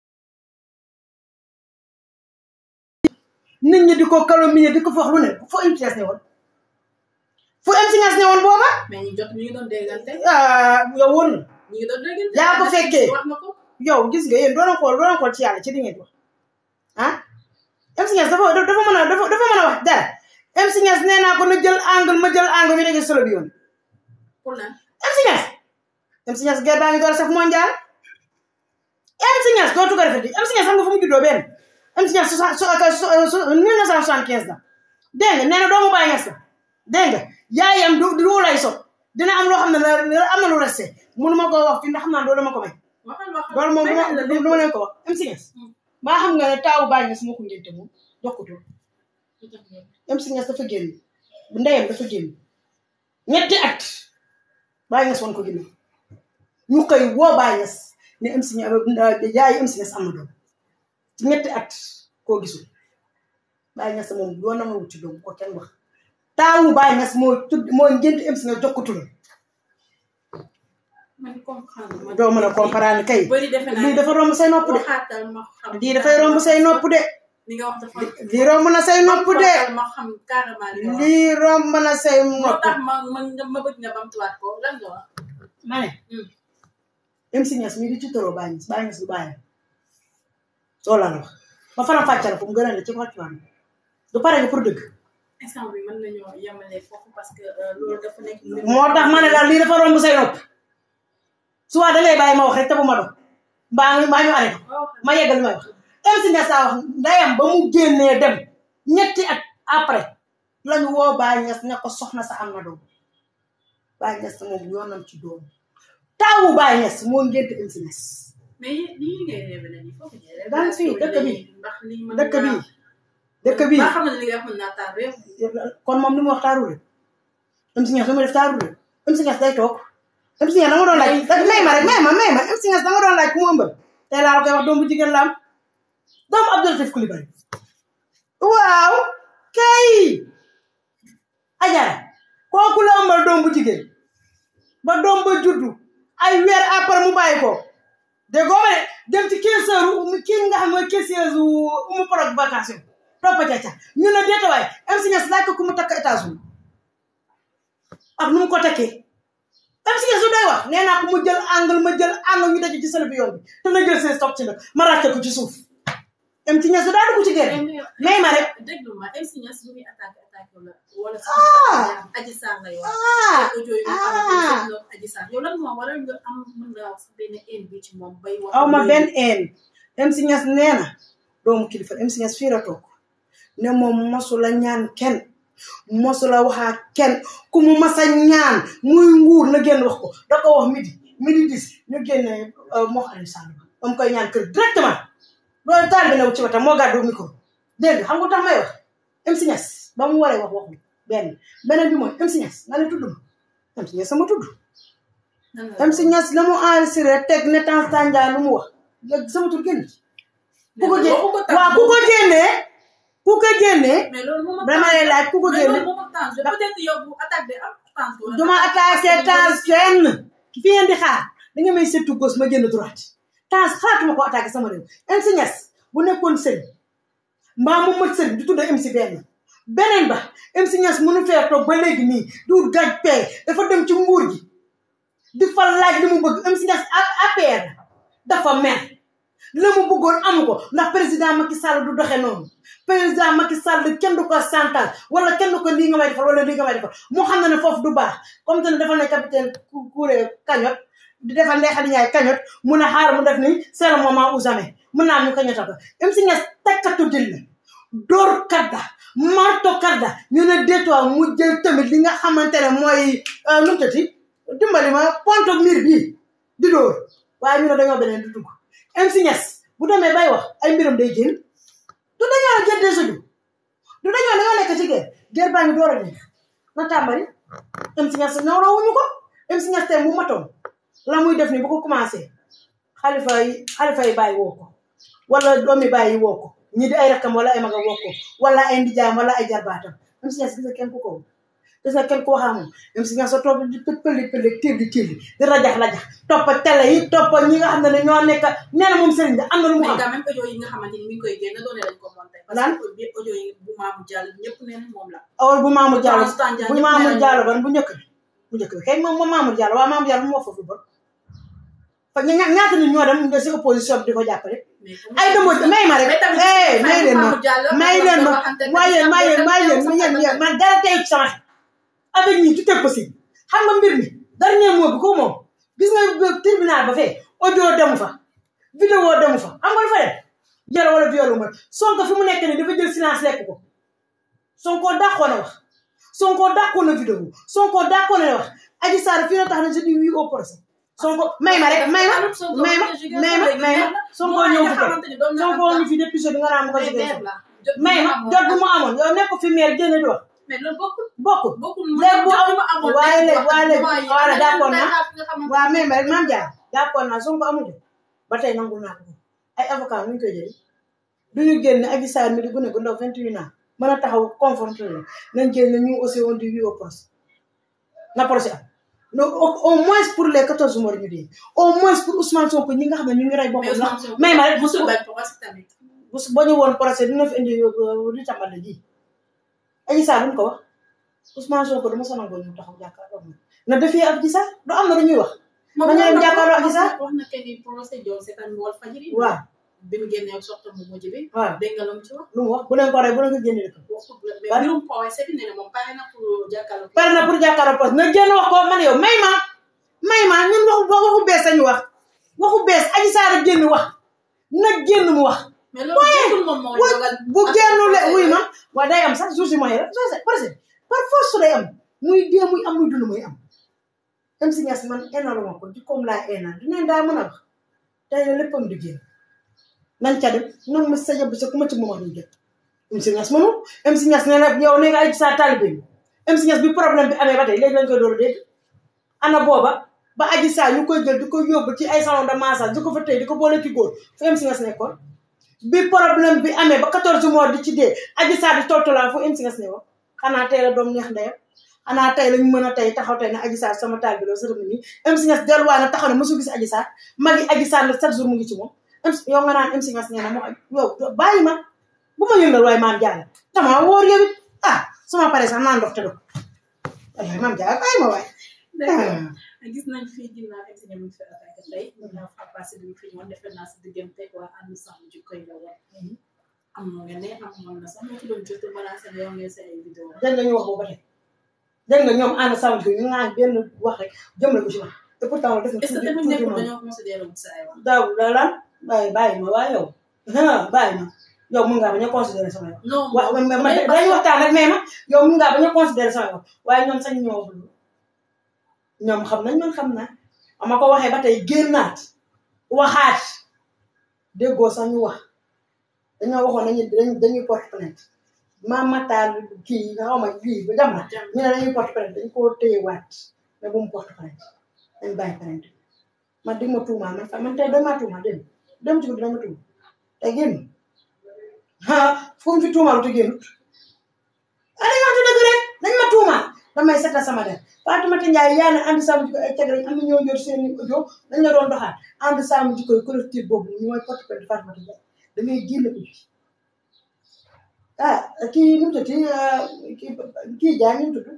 nit ñi di ko calomnier di ko fa wax lu ne fu MC Niass ne woon fu MC Niass ne woon booba mais ñu jot ñu ngi doon déggante ah yow woon na ñu ngi doon déggante. Yaa ko fekkee. wax na ko. yow gis nga yéen doon xool doon xool ci yàlla ci li ngeen di wax ah MC Niass dafa dafa mën a dafa dafa mën a wax dara MC Niass nee naa ko na jël angle ma jël angle ñu dégg solo bi yoon pour lan MC Niass MC Niass guerre baa ngi door a saf mondial MC Niass dootu ko defati MC Niass xam nga fu mu juddoo benn MC Niass soixante so mille neuf cent soixante quinze la dégg nga nee na doomu Baye Niass la dégg nga yaayam du du lay sot dina am loo xam ne la am na lu resté mënu ma koo wax fi ndax xam naa doo ma ko may waxal waxal. loolu moom may du nañ la ma lépp. du ma leen ko wax MC Niass maa xam nga ne taawu Baye Niass moo ko ngénte moom jox ko tur MC Niass dafa génn ndeyam dafa génn ñetti at Baye Niass woon ko ginnaaw ñu koy woo Baye Niass ne MC Niass yaay MC Niass am na doom ci ñetti at koo gisul Baye Niass moom yoonam la wut ci doom ko kenn wax taawu Baye Niass moo tudd moo ngénte MC Niass jox ko turam man comprendre ma. doo mën a comprendre kay bëri defe naa lii dafa romb say nopp de waxaatal ma xam. lii dafay romb say nopp de li nga wax dafa. lii romb na say nopp de waxaatal ma xam carrément li nga wax. lii romb na say moo nopp tax ma ma ma bëgg nga bamtuwaat ko lan nga wax. ma ne Hmm. MC Niass mii di ci toroo Baye Niass Baye Niass du bàyyam soo la wax ma faram fàcceel ko mu gën a ne ci wàccuwaam du pare nga pour dëgg instant bi mën nañoo yemale foofu parce que euh, loolu dafa nekk. moo tax ma ne daal lii dafa romb say nopp soit da ngay bàyyi ma wax rek te bu ma doon mbaa mbaa ñu arrêté waaw ma yeggal li may wax MC Niass saa wax ndeyam ba mu génnee dem ñetti at après lañu woo Baye Niass ne ko soxna sa am na doom Baye Niass moom yoonam ci doom taawu Baye Niass moo ngénte MC Niass mais yéen lii ngay révélé nii foofu ñu Daan fii, dëkk bi. ndax lii mën dëkk naa- bii dëkk bii ba xam ne li nga wax mën naa taal réew. kon moom li mu wax taaru rek MC Niass li mu def taaru rek MC Niass day toog MC Niass dama doon laaj rek may ma rek may ma may ma MC Niass dama doon laaj ku mu ëmbal tey laa la koy wax doom bu jigéen la am doomu Abdou Latif Coulibaly waaw kay ajara kooku la ëmbal doom bu jigéen ba doom ba juddu ay weer après mu bàyyi ko dégg nga ma ne dem ci caisseur kii nga xam mooy caissieuse umu prog vacation toppa caca ñu ne déeta waay MC Niass laaj ko ku mu takk États-Unis ak nu mu ko takkee MC Niass su day wax nee naa ko mu jël angle ma jël angle ñu daje ci sële bi yoon bi te na jël seen stock ci nag ma ràcce ko ci suuf MC Niass su daa dugg ci gerte may ma rek déglu ma MC Niass bu muy attaqué attaqué la wala Ah! sax Adji Sarr lay wax. ah audio yi nga xamante ne Adji Sarr yow lan moo waral nga am mën nga wax benn haine bi ci moom bay wax. aw ma benn een MC Niass nee na doomu kilifa MC Niass fii la toog ne moom mosu la ñaan kenn mosu la waxaa kenn ku mu masa ñaan muy nguur na génn wax ko da ko wax midi midi dis ñu génne moo xam Aliou Sall ba mu koy ñaan kër directement loolu taal bi new ci wetam moo gàddu micro dégg nga xam nga tax may wax MC Niass ba mu waree wax waxu benn beneen bi mooy MC Niass nga ne tudd ma MC Niass sama tudd Nan la MC Niass la mu enregistré teg ne temps tànjaa lu mu wax léegi sama tur génn ci ku ko gé waxu ko tànn. waaw ku ko génnee ku ko génnee mais loolu moom dama lay laaj ku ko mais génne loolu moom ak temps peut-être yow bu attaque bi am temps. wala duma attaqué temps fenn fi ngeen di xaar da nga may seetu gauche ma génn droite temps xalaatuma ko attaqué sama réew MC Niass bu nekkoon sëriñ mbaa mu mët sëriñ du tudd MC benn beneen ba MC Niass mënu fee toog ba léegi nii du gaj pee dafa dem ci nguur gi di fa laaj li mu bëgg MC Niass APR dafa mer la mu bëggoon amu ko ndax président Macky Sall du doxe noonu président Macky Sall kenn du ko santal wala kenn du ko lii nga may defal wala lii nga may defal moo xam ne ne foofu du baax comme te ne defal ne capitaine Kouré cagnotte di defal Ndeye Khady Ndiaye cagnotte mun a xaar mu def ni c'est le moment ou jamais mun naa am ñu cagnotte ko MC Niass tekkatu jël la door kadda marto kadda ñu ne détoir mu jël tamit li nga xamante ne mooy nu mu tëti dimbali ma ponto miir bii di dóor waaye ñu ne dañoo beneen du dugg MC Niass bu demee bay wax ay mbiram day génn du dañoo jël des du du dañoo dañoo nekk ci guerre guerre baa ngi door a nekk na tàmbali MC Niass ñawloo wuñu ko MC Niass tey mu matoon la muy def ni bu ko commencé xalifa yi xalifa yi bàyyi woo ko wala doomi bàyyi woo ko ñi di ay rakkam wala ay maga woo ko wala ay ndijaam wala ay jarbaatam MC Niass gis nga kenn ku ko gis nga kenn ku waxaa moom MC Niass soo toog di pëli pëli tilli tilli di rajax rajax toppa télé yi toppa ñi nga xam ne ne ñoo nekk nee na moom sëriñ bi am na lu mu mais am quand même audio yi nga xamante ni mi ngi koy génn doone lañ ko monté parce Lan? que bi audio yi bu maamu jàll ñëpp nee nañ moom la awal bu Mamour Diallo Constant Diagne bu ñëpp Mamour nee nañ Diallo moom ban bu njëkk bi bu njëkk bi kay moom moom Mamour Diallo waaw Mamour Diallo mu wax foofu bon fa ña ñaata nit ñoo dem nga si opposition bi di ko jàppale mais ay dëmbo may ma rek mais tamit eh may leen ma Mamour Diallo may leen ma waxante ne waaye tamit waaye tamit waaye tamit yéen yéen tamit yéen man dara tey ci sama xel avec ñi tout est possible xam nga mbir mi dernier mot bi ko moom gis nga tribunal ba fee audio demu fa vidéo demu fa xam nga lu fa def jël wala viol ma Sonko fi mu nekk nii dafa jël silence lekk ko Sonko dàqoon na wax Sonko dàqoon na vidéo Sonko dàqoon na wax Adji Sarr fii la tax na je dis oui au procès Sonko may ma rek may ma may ma may ma may ma Sonko ñëw fi tey Sonko ñu fi depuis bi nga naan ma ko jigéen may ma jot bu mu amoon yow nekk fi maire génn di wax mais loolu bokkul bokkul bokkul léegi bu am amoon waaye léegi waaye léegi voilà d'accord naa waaw mais ma rek maam Dia d'accord naa Sonko amul de ba tey nangul naa ko ay avocat nu ñu koy jëlee du ñu génn Adji Sarr mi di gune gu ndaw 28 ans mën a taxaw confronté la nañ génn ñu aussi on dit oui au procès na procès am no au au moins pour les 14 morts ñu dee au moins pour Ousmane Sonko ñi nga xam ne ñu ngi rey boppam la may ma rek musul bañ procès tamit bu ba ñu woon procès dina fi indi di tàmbali ji Adji Sarr lu mu ko wax Ousmane Sonko dama sonal ko ñu taxaw jàkkaarloo moom na defee Adji Sarr du am na lu ñuy wax moom Ma ñëw jàkkaarloo ak wax Issa? wax na que ni procès Dior seetaan Walf Fadjri waaw bi mu génnee ak soxna mu mujj bi waaw dégg nga lu mu ci wax lu mu wax bu leen ko rey bu leen ko génne dëkk waxul mais Ban? mbirum procès bi nee na moom pare na pour jàkkaarloo pare na pour jàkkaarloo poste na génn wax ko man yow may ma may ma ñun waxu waxu bees sañu wax waxu bees Adji Sarr génn wax na génn mu wax mais loolu jeexul moom moo wa dogal bu génnule wuy ma waaye day am sax jour si moyen rek soo procès par force day am muy dee muy am muy dund muy am MC Niass man énalu ma ko ci comme laa énal dinañ daa mën a wax tey la léppam di génn nañ ca dem nan ma sa yab sa ku ma ci moom duñ jot MC Niass mënul MC Niass nee na yow nee nga ay sa talibé bi MC Niass bi problème bi amee ba tey léegi lañ koy door a dégg ana booba ba aji saa ñu koy jël di ko yóbbu ci ay salon de massage di ko fa tey di ko boole ci góor fu MC Niass nekkoon bi problème bi amee ba 14 mois di ci dee aji saa di toltolaan fu MC Niass ne woon xanaa tey la doom neex ndeyam xanaa tey lañu mën a tey taxaw tey ne aji saa sama taal bi loolu sërëm nii MC Niass delluwaay na taxaw ne mosu gis aji saa magi aji saa la chaque jour mu ngi ci moom MC yow nga naan MC Niass nee na moo yow bàyyi ma bu ma yëngal waaye maam Diallo dama wóor yow it ah suma pare sax naan ndox te do waaye maam Diallo bàyyi ma waay d'accord gis nañ fii ginnaaw egsi ñu ngi fi attaqué tey ginnaaw fa passé bi fi ñëwoon defe naa si diggante waa ànd sàmm jikko yi la woon am na nga ne amoon na sax moo ci doon jot menacé na yow ngeen sa ay vidéo dégg nga ñu wax boobu ba tey dégg nga ñoom ànd sàmm ko ñu naan benn wax rek jëmale ko ci wax te pourtant def na est-ce que tamit tuuti nekkul noonu dañoo considéré wu sa ay wax daaw da lan bàyyi bàyyi ma waaye yow ah bàyyi ma yow mun ngaa bañ a considéré sama yow non waaw mais man dañuy waxtaan rek mais ma yow mun ngaa bañ a considéré sama yow waaye ñoom sañ ñoo wax loolu ñoom xam nañ man xam naa ama ko waxee ba tey génnaat waxaat déggoo sax ñu wax dañoo waxoon nañu dañuy dañuy porte plainte maam Matar kii nga xaw ma lii ba jam na ñu ne dañuy porte plainte dañ koo téyewaat mais bu mu porte plainte dañ bàyyi plainte man di ma tuumaa man fa man tey dañ maa tuumaa dem dem ci guddi dama tuuma tey génn ah fu mu fi tuumaalu te génnut ah dañu waxtu dëgg rek dañ ma tuumaa damay setal sama der Fatoumata Ndiaye yaa ne ànd sàmm jikko ay cag lañ am na ñoo yor seen i audio dañ la doon doxaat ànd sàmm jikko yi collectif boobu ñu mooy porte plainte Fatoumata Ndiaye da ngay génn ko ci ah kii nu mu tudd kii kii Diagne ñu tudd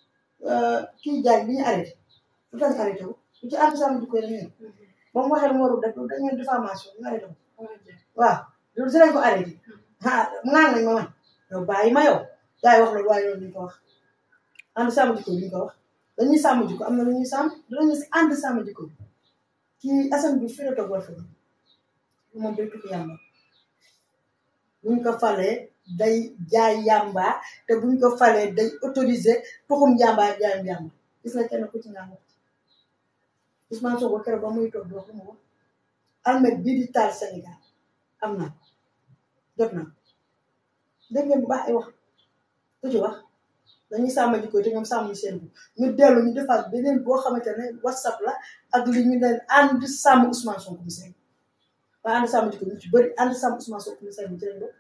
kii Diagne bi ñu arrêté lu tax ñu arrêté wu bu ci ànd sàmm jikko yi dañuy ba mu waxee lu mu warul def dañu leen diffamation ñu arrêté wu waaw loolu si lañ ko arrêté ah naan nañ ma man yow bàyyi ma yow yaay wax loolu waaye loolu duñ ko wax ànd sàmm jikko yi duñ ko wax dañuy sàmm jikko am na lu ñuy sàmm dinañu si ànd sàmm jikko yi kii Assane bi fii la toog war fi moom day tukki yàlla buñ ko falee day jaay yàmba te buñ ko falee day autorisé tuxum yàmba jaayum yàmba gis nga kenn ku ci nga wax Ousmane Sonko keroog ba muy toog di wax lu mu wax almet bii di taal Sénégal am na jot na dégg ngeen bu baax ay wax ku ci wax dañuy sàmm jikko te ñoom sàmm seen bu ñu dellu ñu defaat beneen boo xamante ne whatsapp la ak li ñu leen ànd sàmm Ousmane Sonko mi seen waaye ànd sàmm jikko ñu ci bëri ànd sàmm Ousmane Sonko mi seen bi ci lañ bokk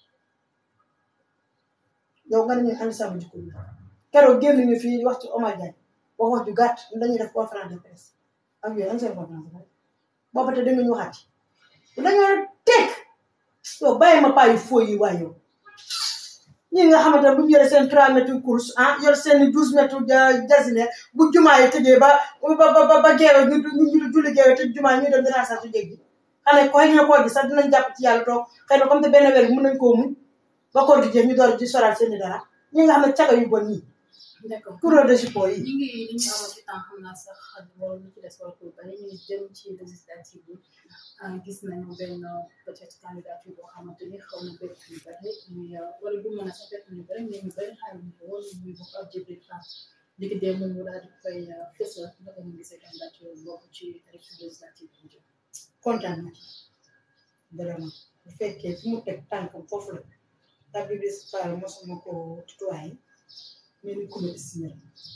yow nga ne ñu ànd sàmm jikko bi keroog génn ñu fii wax ci Omar Diagne wax wax ju gàtt ñu dañuy def conférence de presse ak yooyu am seen conférence de presse booba te danga ñu waxaat ci dañoo teg yow bàyyi ma paa yu foo yi waay yow ñi nga xamante ne bu ñu yoree seen 3 mètres course ah yor seen 12 mètres jasine bu jumaa yi tëjee ba ba ba ba geewe ñu ñu ñu julli geewe te jumaa yi ñu dem dinaa sax su jéggi xane koy ñu koor gi sax dinañ jàpp ci yàlla toog xëy na comme te benn weer bi mën nañ koo muñ ba koor gi jeex ñu door di soral seen i dara ñi nga xam ne caga yu bon ñi d'accord couleur de jupon yi ñu ngi li ñu amoon ci temps xam naa sax loolu lu ci des wala pour bari ñu ngi jëm ci législative bi gis nañu benn peut-être candidature boo xamante ni xaw na bëri ñu bari muy wala du mën a sax bett ñu bari mais ñu bari xaar ñu ko woon muy bokk ak Djibril Fall léegi démb mu daal di koy fësal naka ñu gisee candidature boobu ci élection législative bi jëm kontaan na ci vraiment bu fekkee fi mu teg tànkam foofu la ndax bi bis Fall mosuma ko tutoyé mais ni ko estimé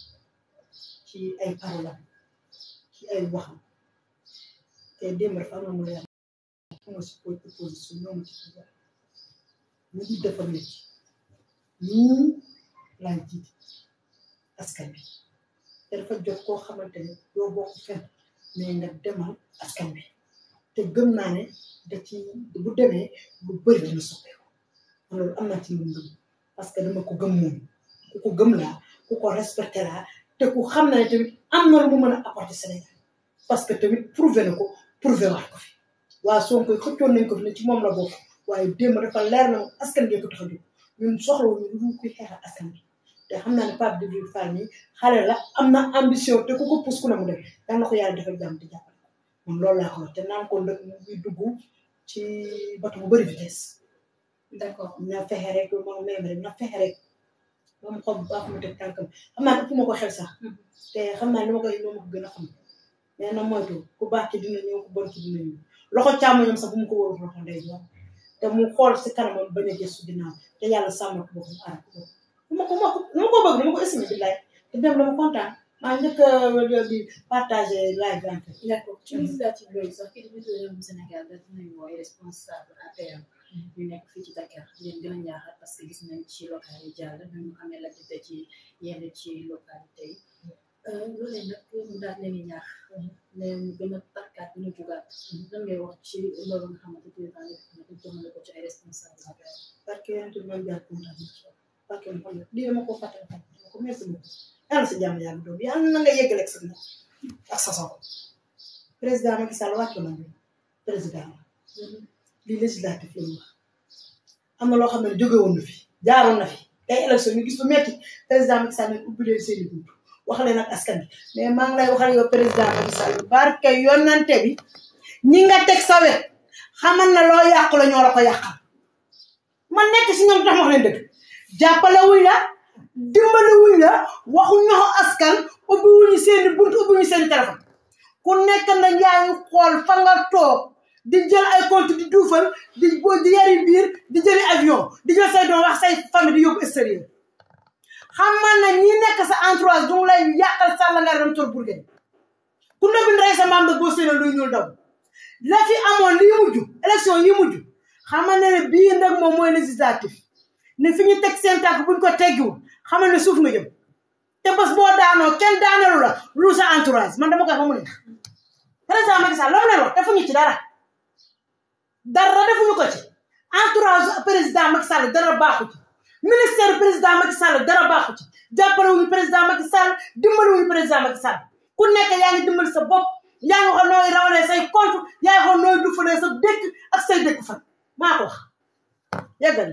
ci ay paroles ci ay waxam te démb dafa am na mu leer fu nga si opposition ñoom ci pouvoir ñu ngi dafa métti ñii laay jiite askan bi te dafa jot koo xamante ne doo bokk fenn mais nga demal askan bi te gëm naa ne da ci bu demee lu bëri dina soppeeku loolu am naa ci lu ngëm parce que dama ko gëm moom ku ko gëm laa ku ko respecté laa te ku xam na ne tamit am na lu mu mën a apporter Sénégal parce que tamit prouvé na ko prouvé waat ko fi waa Sonko xëccoon nañ ko fi ne ci moom la bokk waaye démb dafa leer na askan bi ko tax a jóg ñun soxlawuñu lu dul kuy xeexal askan bi te xam naa ne Pape Djibril Fall nii xale la am na ambition te ku ko pousse ku ne mu dem daan na ko yàlla defal jàmm te jàppale ko man loolu laa ko wax te naan ko ndëkk mu ngi dugg ci bato bu bëri vitesse d'accord na fexe rek moom même rek na fexe rek moom xob bu baax mu teg tànkam xam naa ëpp ma ko xel sax te xam naa li ma koy loo ma ko gën a xam mais na moytu ku baax ki dina ñëw ku bon ki dina ñëw loxo càmmoñam sax bu mu ko wóorul loxo ndey jox te mu xool si kanamam bañ a gëstu ginnaaw te yàlla sàmm ko boppam aar ko boppam ma ko ma ko ma ko bëgg dama ko estimé bi laay te dem dama kontaan maa njëkk a di partagé live bi en fait d'accord ci législative yooyu sax kii di njiitu réewum Sénégal da dinañ wooy responsable APR ñu nekk fii ci Dakar di leen gën a ñaaxal parce que gis nañ ci local yi jàll ñu amee l'activité ci yenn ci localité yi loolee nag mu daal leen di ñaax ne ñu gën a takkaat gën a jugaat lan ngay wax ci loolu nga xamante président yi na ko jëmale ko ci ay responsable APR parce que yéen tamit man jaar kontaan parce que man lii dama ko fàtte fàtte dama ko merci beaucoup yàlla sa jàmm yàlla doom yàlla na nga yeggaleeg sa ndax ak sa soxla président Macky Sall wàcc na ñu président lii législatif la ñu wax am na loo xam ne jóge woon na fi jaaroon na fi tey élection ñu gis lu metti président Macky Sall ne ubbi leen seen i bunt wax leen ak askan bi mais maa ngi lay waxal yow président Macky Sall barke yonante bi ñi nga teg sa wet xamal na loo yàqu la ñoo la ko yàqal man nekk si ñoom tax ma wax leen dëgg jàppale wuñ la dimbali wuñ la waxu ñoxo askan ubbi wuñu seen i bunt ubbi wuñu seen i téléphone ku nekk na yaa ngi xool fa nga toog di jël ay compte di duufal di boo di yari biir di jëli avion di jël say doom wax say famille di yóbbu extérieur xamal na ñi nekk sa entourage du mu lay yàqal sàlla nga dem tor burgen ku ne bind rey sa maam da boo séenee luy ñuul daw la fi amoon lii mujj élection yi mujj xamal ne ne bii nag moom mooy législatif ne fi ñu teg seen tànk buñ ko teggiwul xamal ne suuf nga jëm te bés boo daanoo kenn daanalu la lu sa entourage man dama koy fa mu neex président Macky Sall la mu leen wax defuñu ci dara dara defuñu ko ci entourage président Macky Sall dara baaxu ci ministère président Macky Sall dara baaxu ci jàppale wuñu président Macky Sall dimbali wuñu président Macky Sall ku nekk yaa ngi dimbali sa bopp yaa ngi xool nooy rawalee say compte yaa ngi xool nooy dufalee sa dëkk ak say dëkk fan maa ko wax yeggal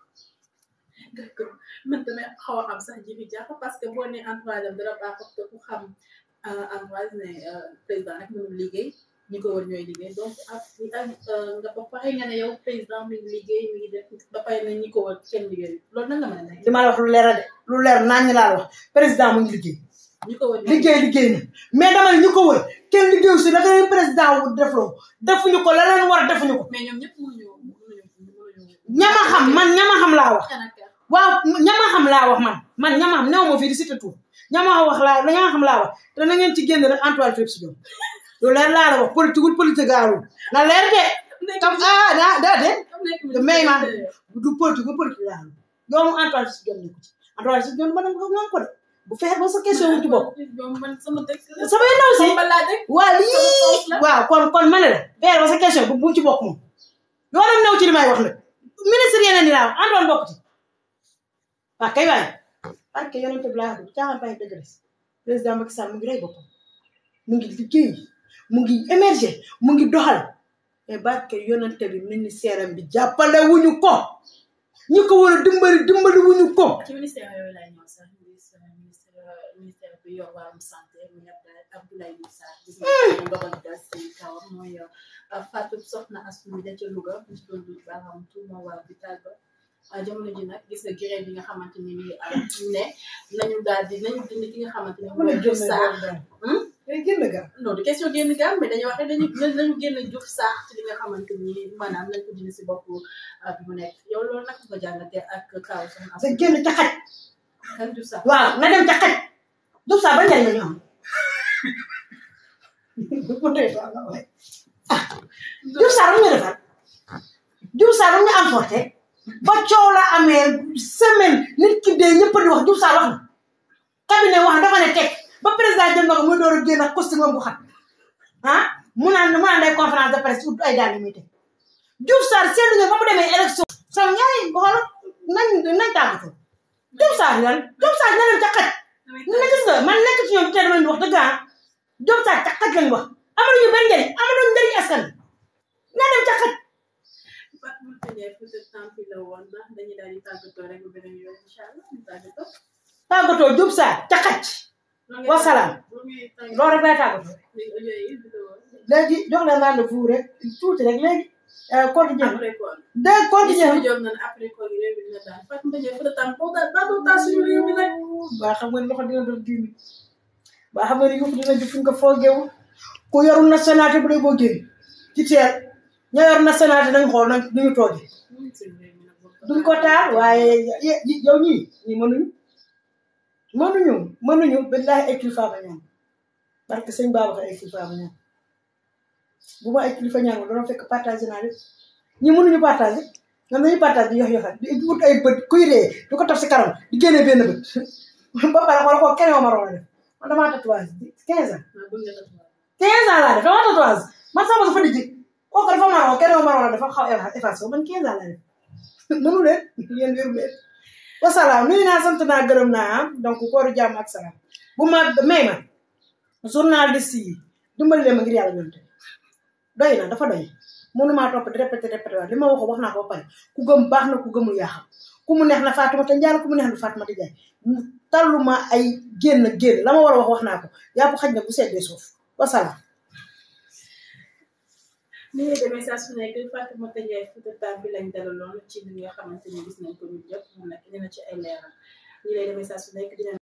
d'accord man tamit xaw a am sax jibi jàpp parce que boo nee entourage am dara baaxut te ku xam entourage ne président rek mënul liggéey ñi ko war ñooy liggéey donc ak ak nga ba pare nga ne yow président mi ngi liggéey mi ngi def ba pare ne ñi ko war kenn liggéey loolu nan la mën a nekk li ma la wax lu leer a de lu leer naan ñi laa la wax président mu ngi liggéey ñi ko war liggéey liggéey na mais dama ne ñu ko wër kenn liggéeyu si la leen président wu defloo defuñu ko la leen war a defuñu ko mais ñoom ñëpp mënuñu mënuñu mënuñu ñama xam man ñama xam laa wax kan ak kan waaw ñama xam laa wax man man ñama xam néew ma fii di cité tout ñama wax laa ñama xam laa wax te na ngeen ci génn rek Antoine Félix Diome lu leer laa la wax politique wul politique gaarul na leer de tam ah daa daa de de may ma du politique wul politique gaarul doomu Antoine Félix Diome nekku ci Antoine Félix Diome ba nag ko naan ko de bu fexe ba sa question wu ci bopp ñoom man sama dëkk sama ndaw si sama balaa dëkk waa lii waaw kon kon ma ne la fexe ba sa question bu bu ci bokk moom yoonam new ci li may wax nag ministre yeneen ni laa wax Antoine bokk ci waaw kay waay parce que yonente bi laa wax caaxaan bàyyi dëgg des président Macky Sall mu ngi rey boppam mu ngi liggéey mu ngi émerger mu ngi doxal mais barke yonente bi ministère am bi jàppale wuñu ko ñi ko war a dimbali dimbali wuñu ko ci ministère yooyu laay ñëw sax ministère ministère ministère bi yor wàllum santé mu nekk Abdoulaye Diouf Sarr gis nga ko ndogal dal si kawam mooy Fatou Soxna Astou mi da ca Louga mu ci doon dut baaraam tout moo waa hôpital ba ah jamono ji nag gis nga grève bi nga xamante ni nii am ne nañu daal di nañu dindi ki nga xamante ni mooy Diouf Sarr day génn ga non du question génn gaam mais dañuy wax ne dañu nañu génn Diouf Sarr ci li nga xamante ni maanaam nañ ko dindi si bopp bi mu nekk yow loolu nag nga jàngatee ak kaw Soxna da Astou génn ca xaj kan Diouf Sarr waaw na dem ca xaj Diouf Sarr ba njëriñ la ñu am bu dee ah Diouf Sarr lu ñu defar Diouf Sarr lu ñu emporté ba coow la amee semaine nit ki dee ñëpp di wax Diouf Sarr wax na cabinet wax dafa ne teg ba président jël na ko muy door a génn ak costume bu xat ah mu naan mu naan day conférence de presse ut ay daal yu muy teg Diouf Sarr seetlu nga ba mu demee élection sama ñaari xool nañ nañ tàggatoo Diouf Sarr lan Diouf Sarr na dem ca xaj na gis nga man nekk ci ñoom te dama leen di wax dëgg ah Diouf Sarr ca xaj lañ wax amaluñu benn njëriñ amaluñu njëriñ askan wi na dem ca xaj Fatou Moussa Ndiaye peut-être temps bi la woon ndax dañuy daal di tàggatoo rek ba beneen yoon incha allah ñu tàggatoo. tàggatoo Diouf Sarr ca xaj wasalaam loolu rek lay tàggatoo léegi jox leen rendez-vous rek tuuti rek léegi code jeex après quoi. de code jeex Joom nan après quoi réew mi dina daan Fatou Moussa Ndiaye peut-être temps boo daal baa doo taal suñu réew mi nag. waa xam nga ni loxo dina doon diimi waa xam nga ni yëpp dina ji fu ñu ko foogeewu ku yorul nationalité bu dee boo génn ci teel ña yor nationalité nañ xool nañ ñu ñu toogee duñ ko taal waaye ye- ye- yow ñii ñii mënuñu mënuñu mënuñu billahi ay kilifa ba ñaan parce que sëñ Babacar ay kilifa ba ñaan bu ma ay kilifa ñaan dana fekk partagé naa lépp ñi mënuñu partagé ñoom dañuy partagé di yox yoxal di wut ay bët kuy ree di ko taf si kanam di génnee benn bët ba pare xool ko keneen ma rola def man damaa tatouage quinze ans quinze ans laa def damaa tatouage man sama dafa dijji kooku dafa maroo keneen ma rola dafa xaw effacé man quinze ans laa def mënu leen yéen wéru leen wasalaam nuyu naa sant naa gërëm naa donc kooru jàmm ak salaam bu ma may ma journaliste yi dimbali leen ma ngir yàlla ñoom te doy na dafa doy mënumaa topp di répété répété waat li ma waxo wax naa ko ba pare ku gëm baax na ku gëmul yaa xam ku mu neex na Fatoumata Ndiaye ku mu neex na Fatoumata Ndiaye mu talluma ay génn génn la ma war a wax wax naa ko yàpp xaj na bu seddee suuf wasalaam ni ngay demee saa su nekk Fatou Moussa Ndiaye Fouta Tall bi lañ dalaloon ci li nga xamante ni gis nañ ko ñu jot mu nekk dina ci ay leeral ni lay demee saa su nekk dina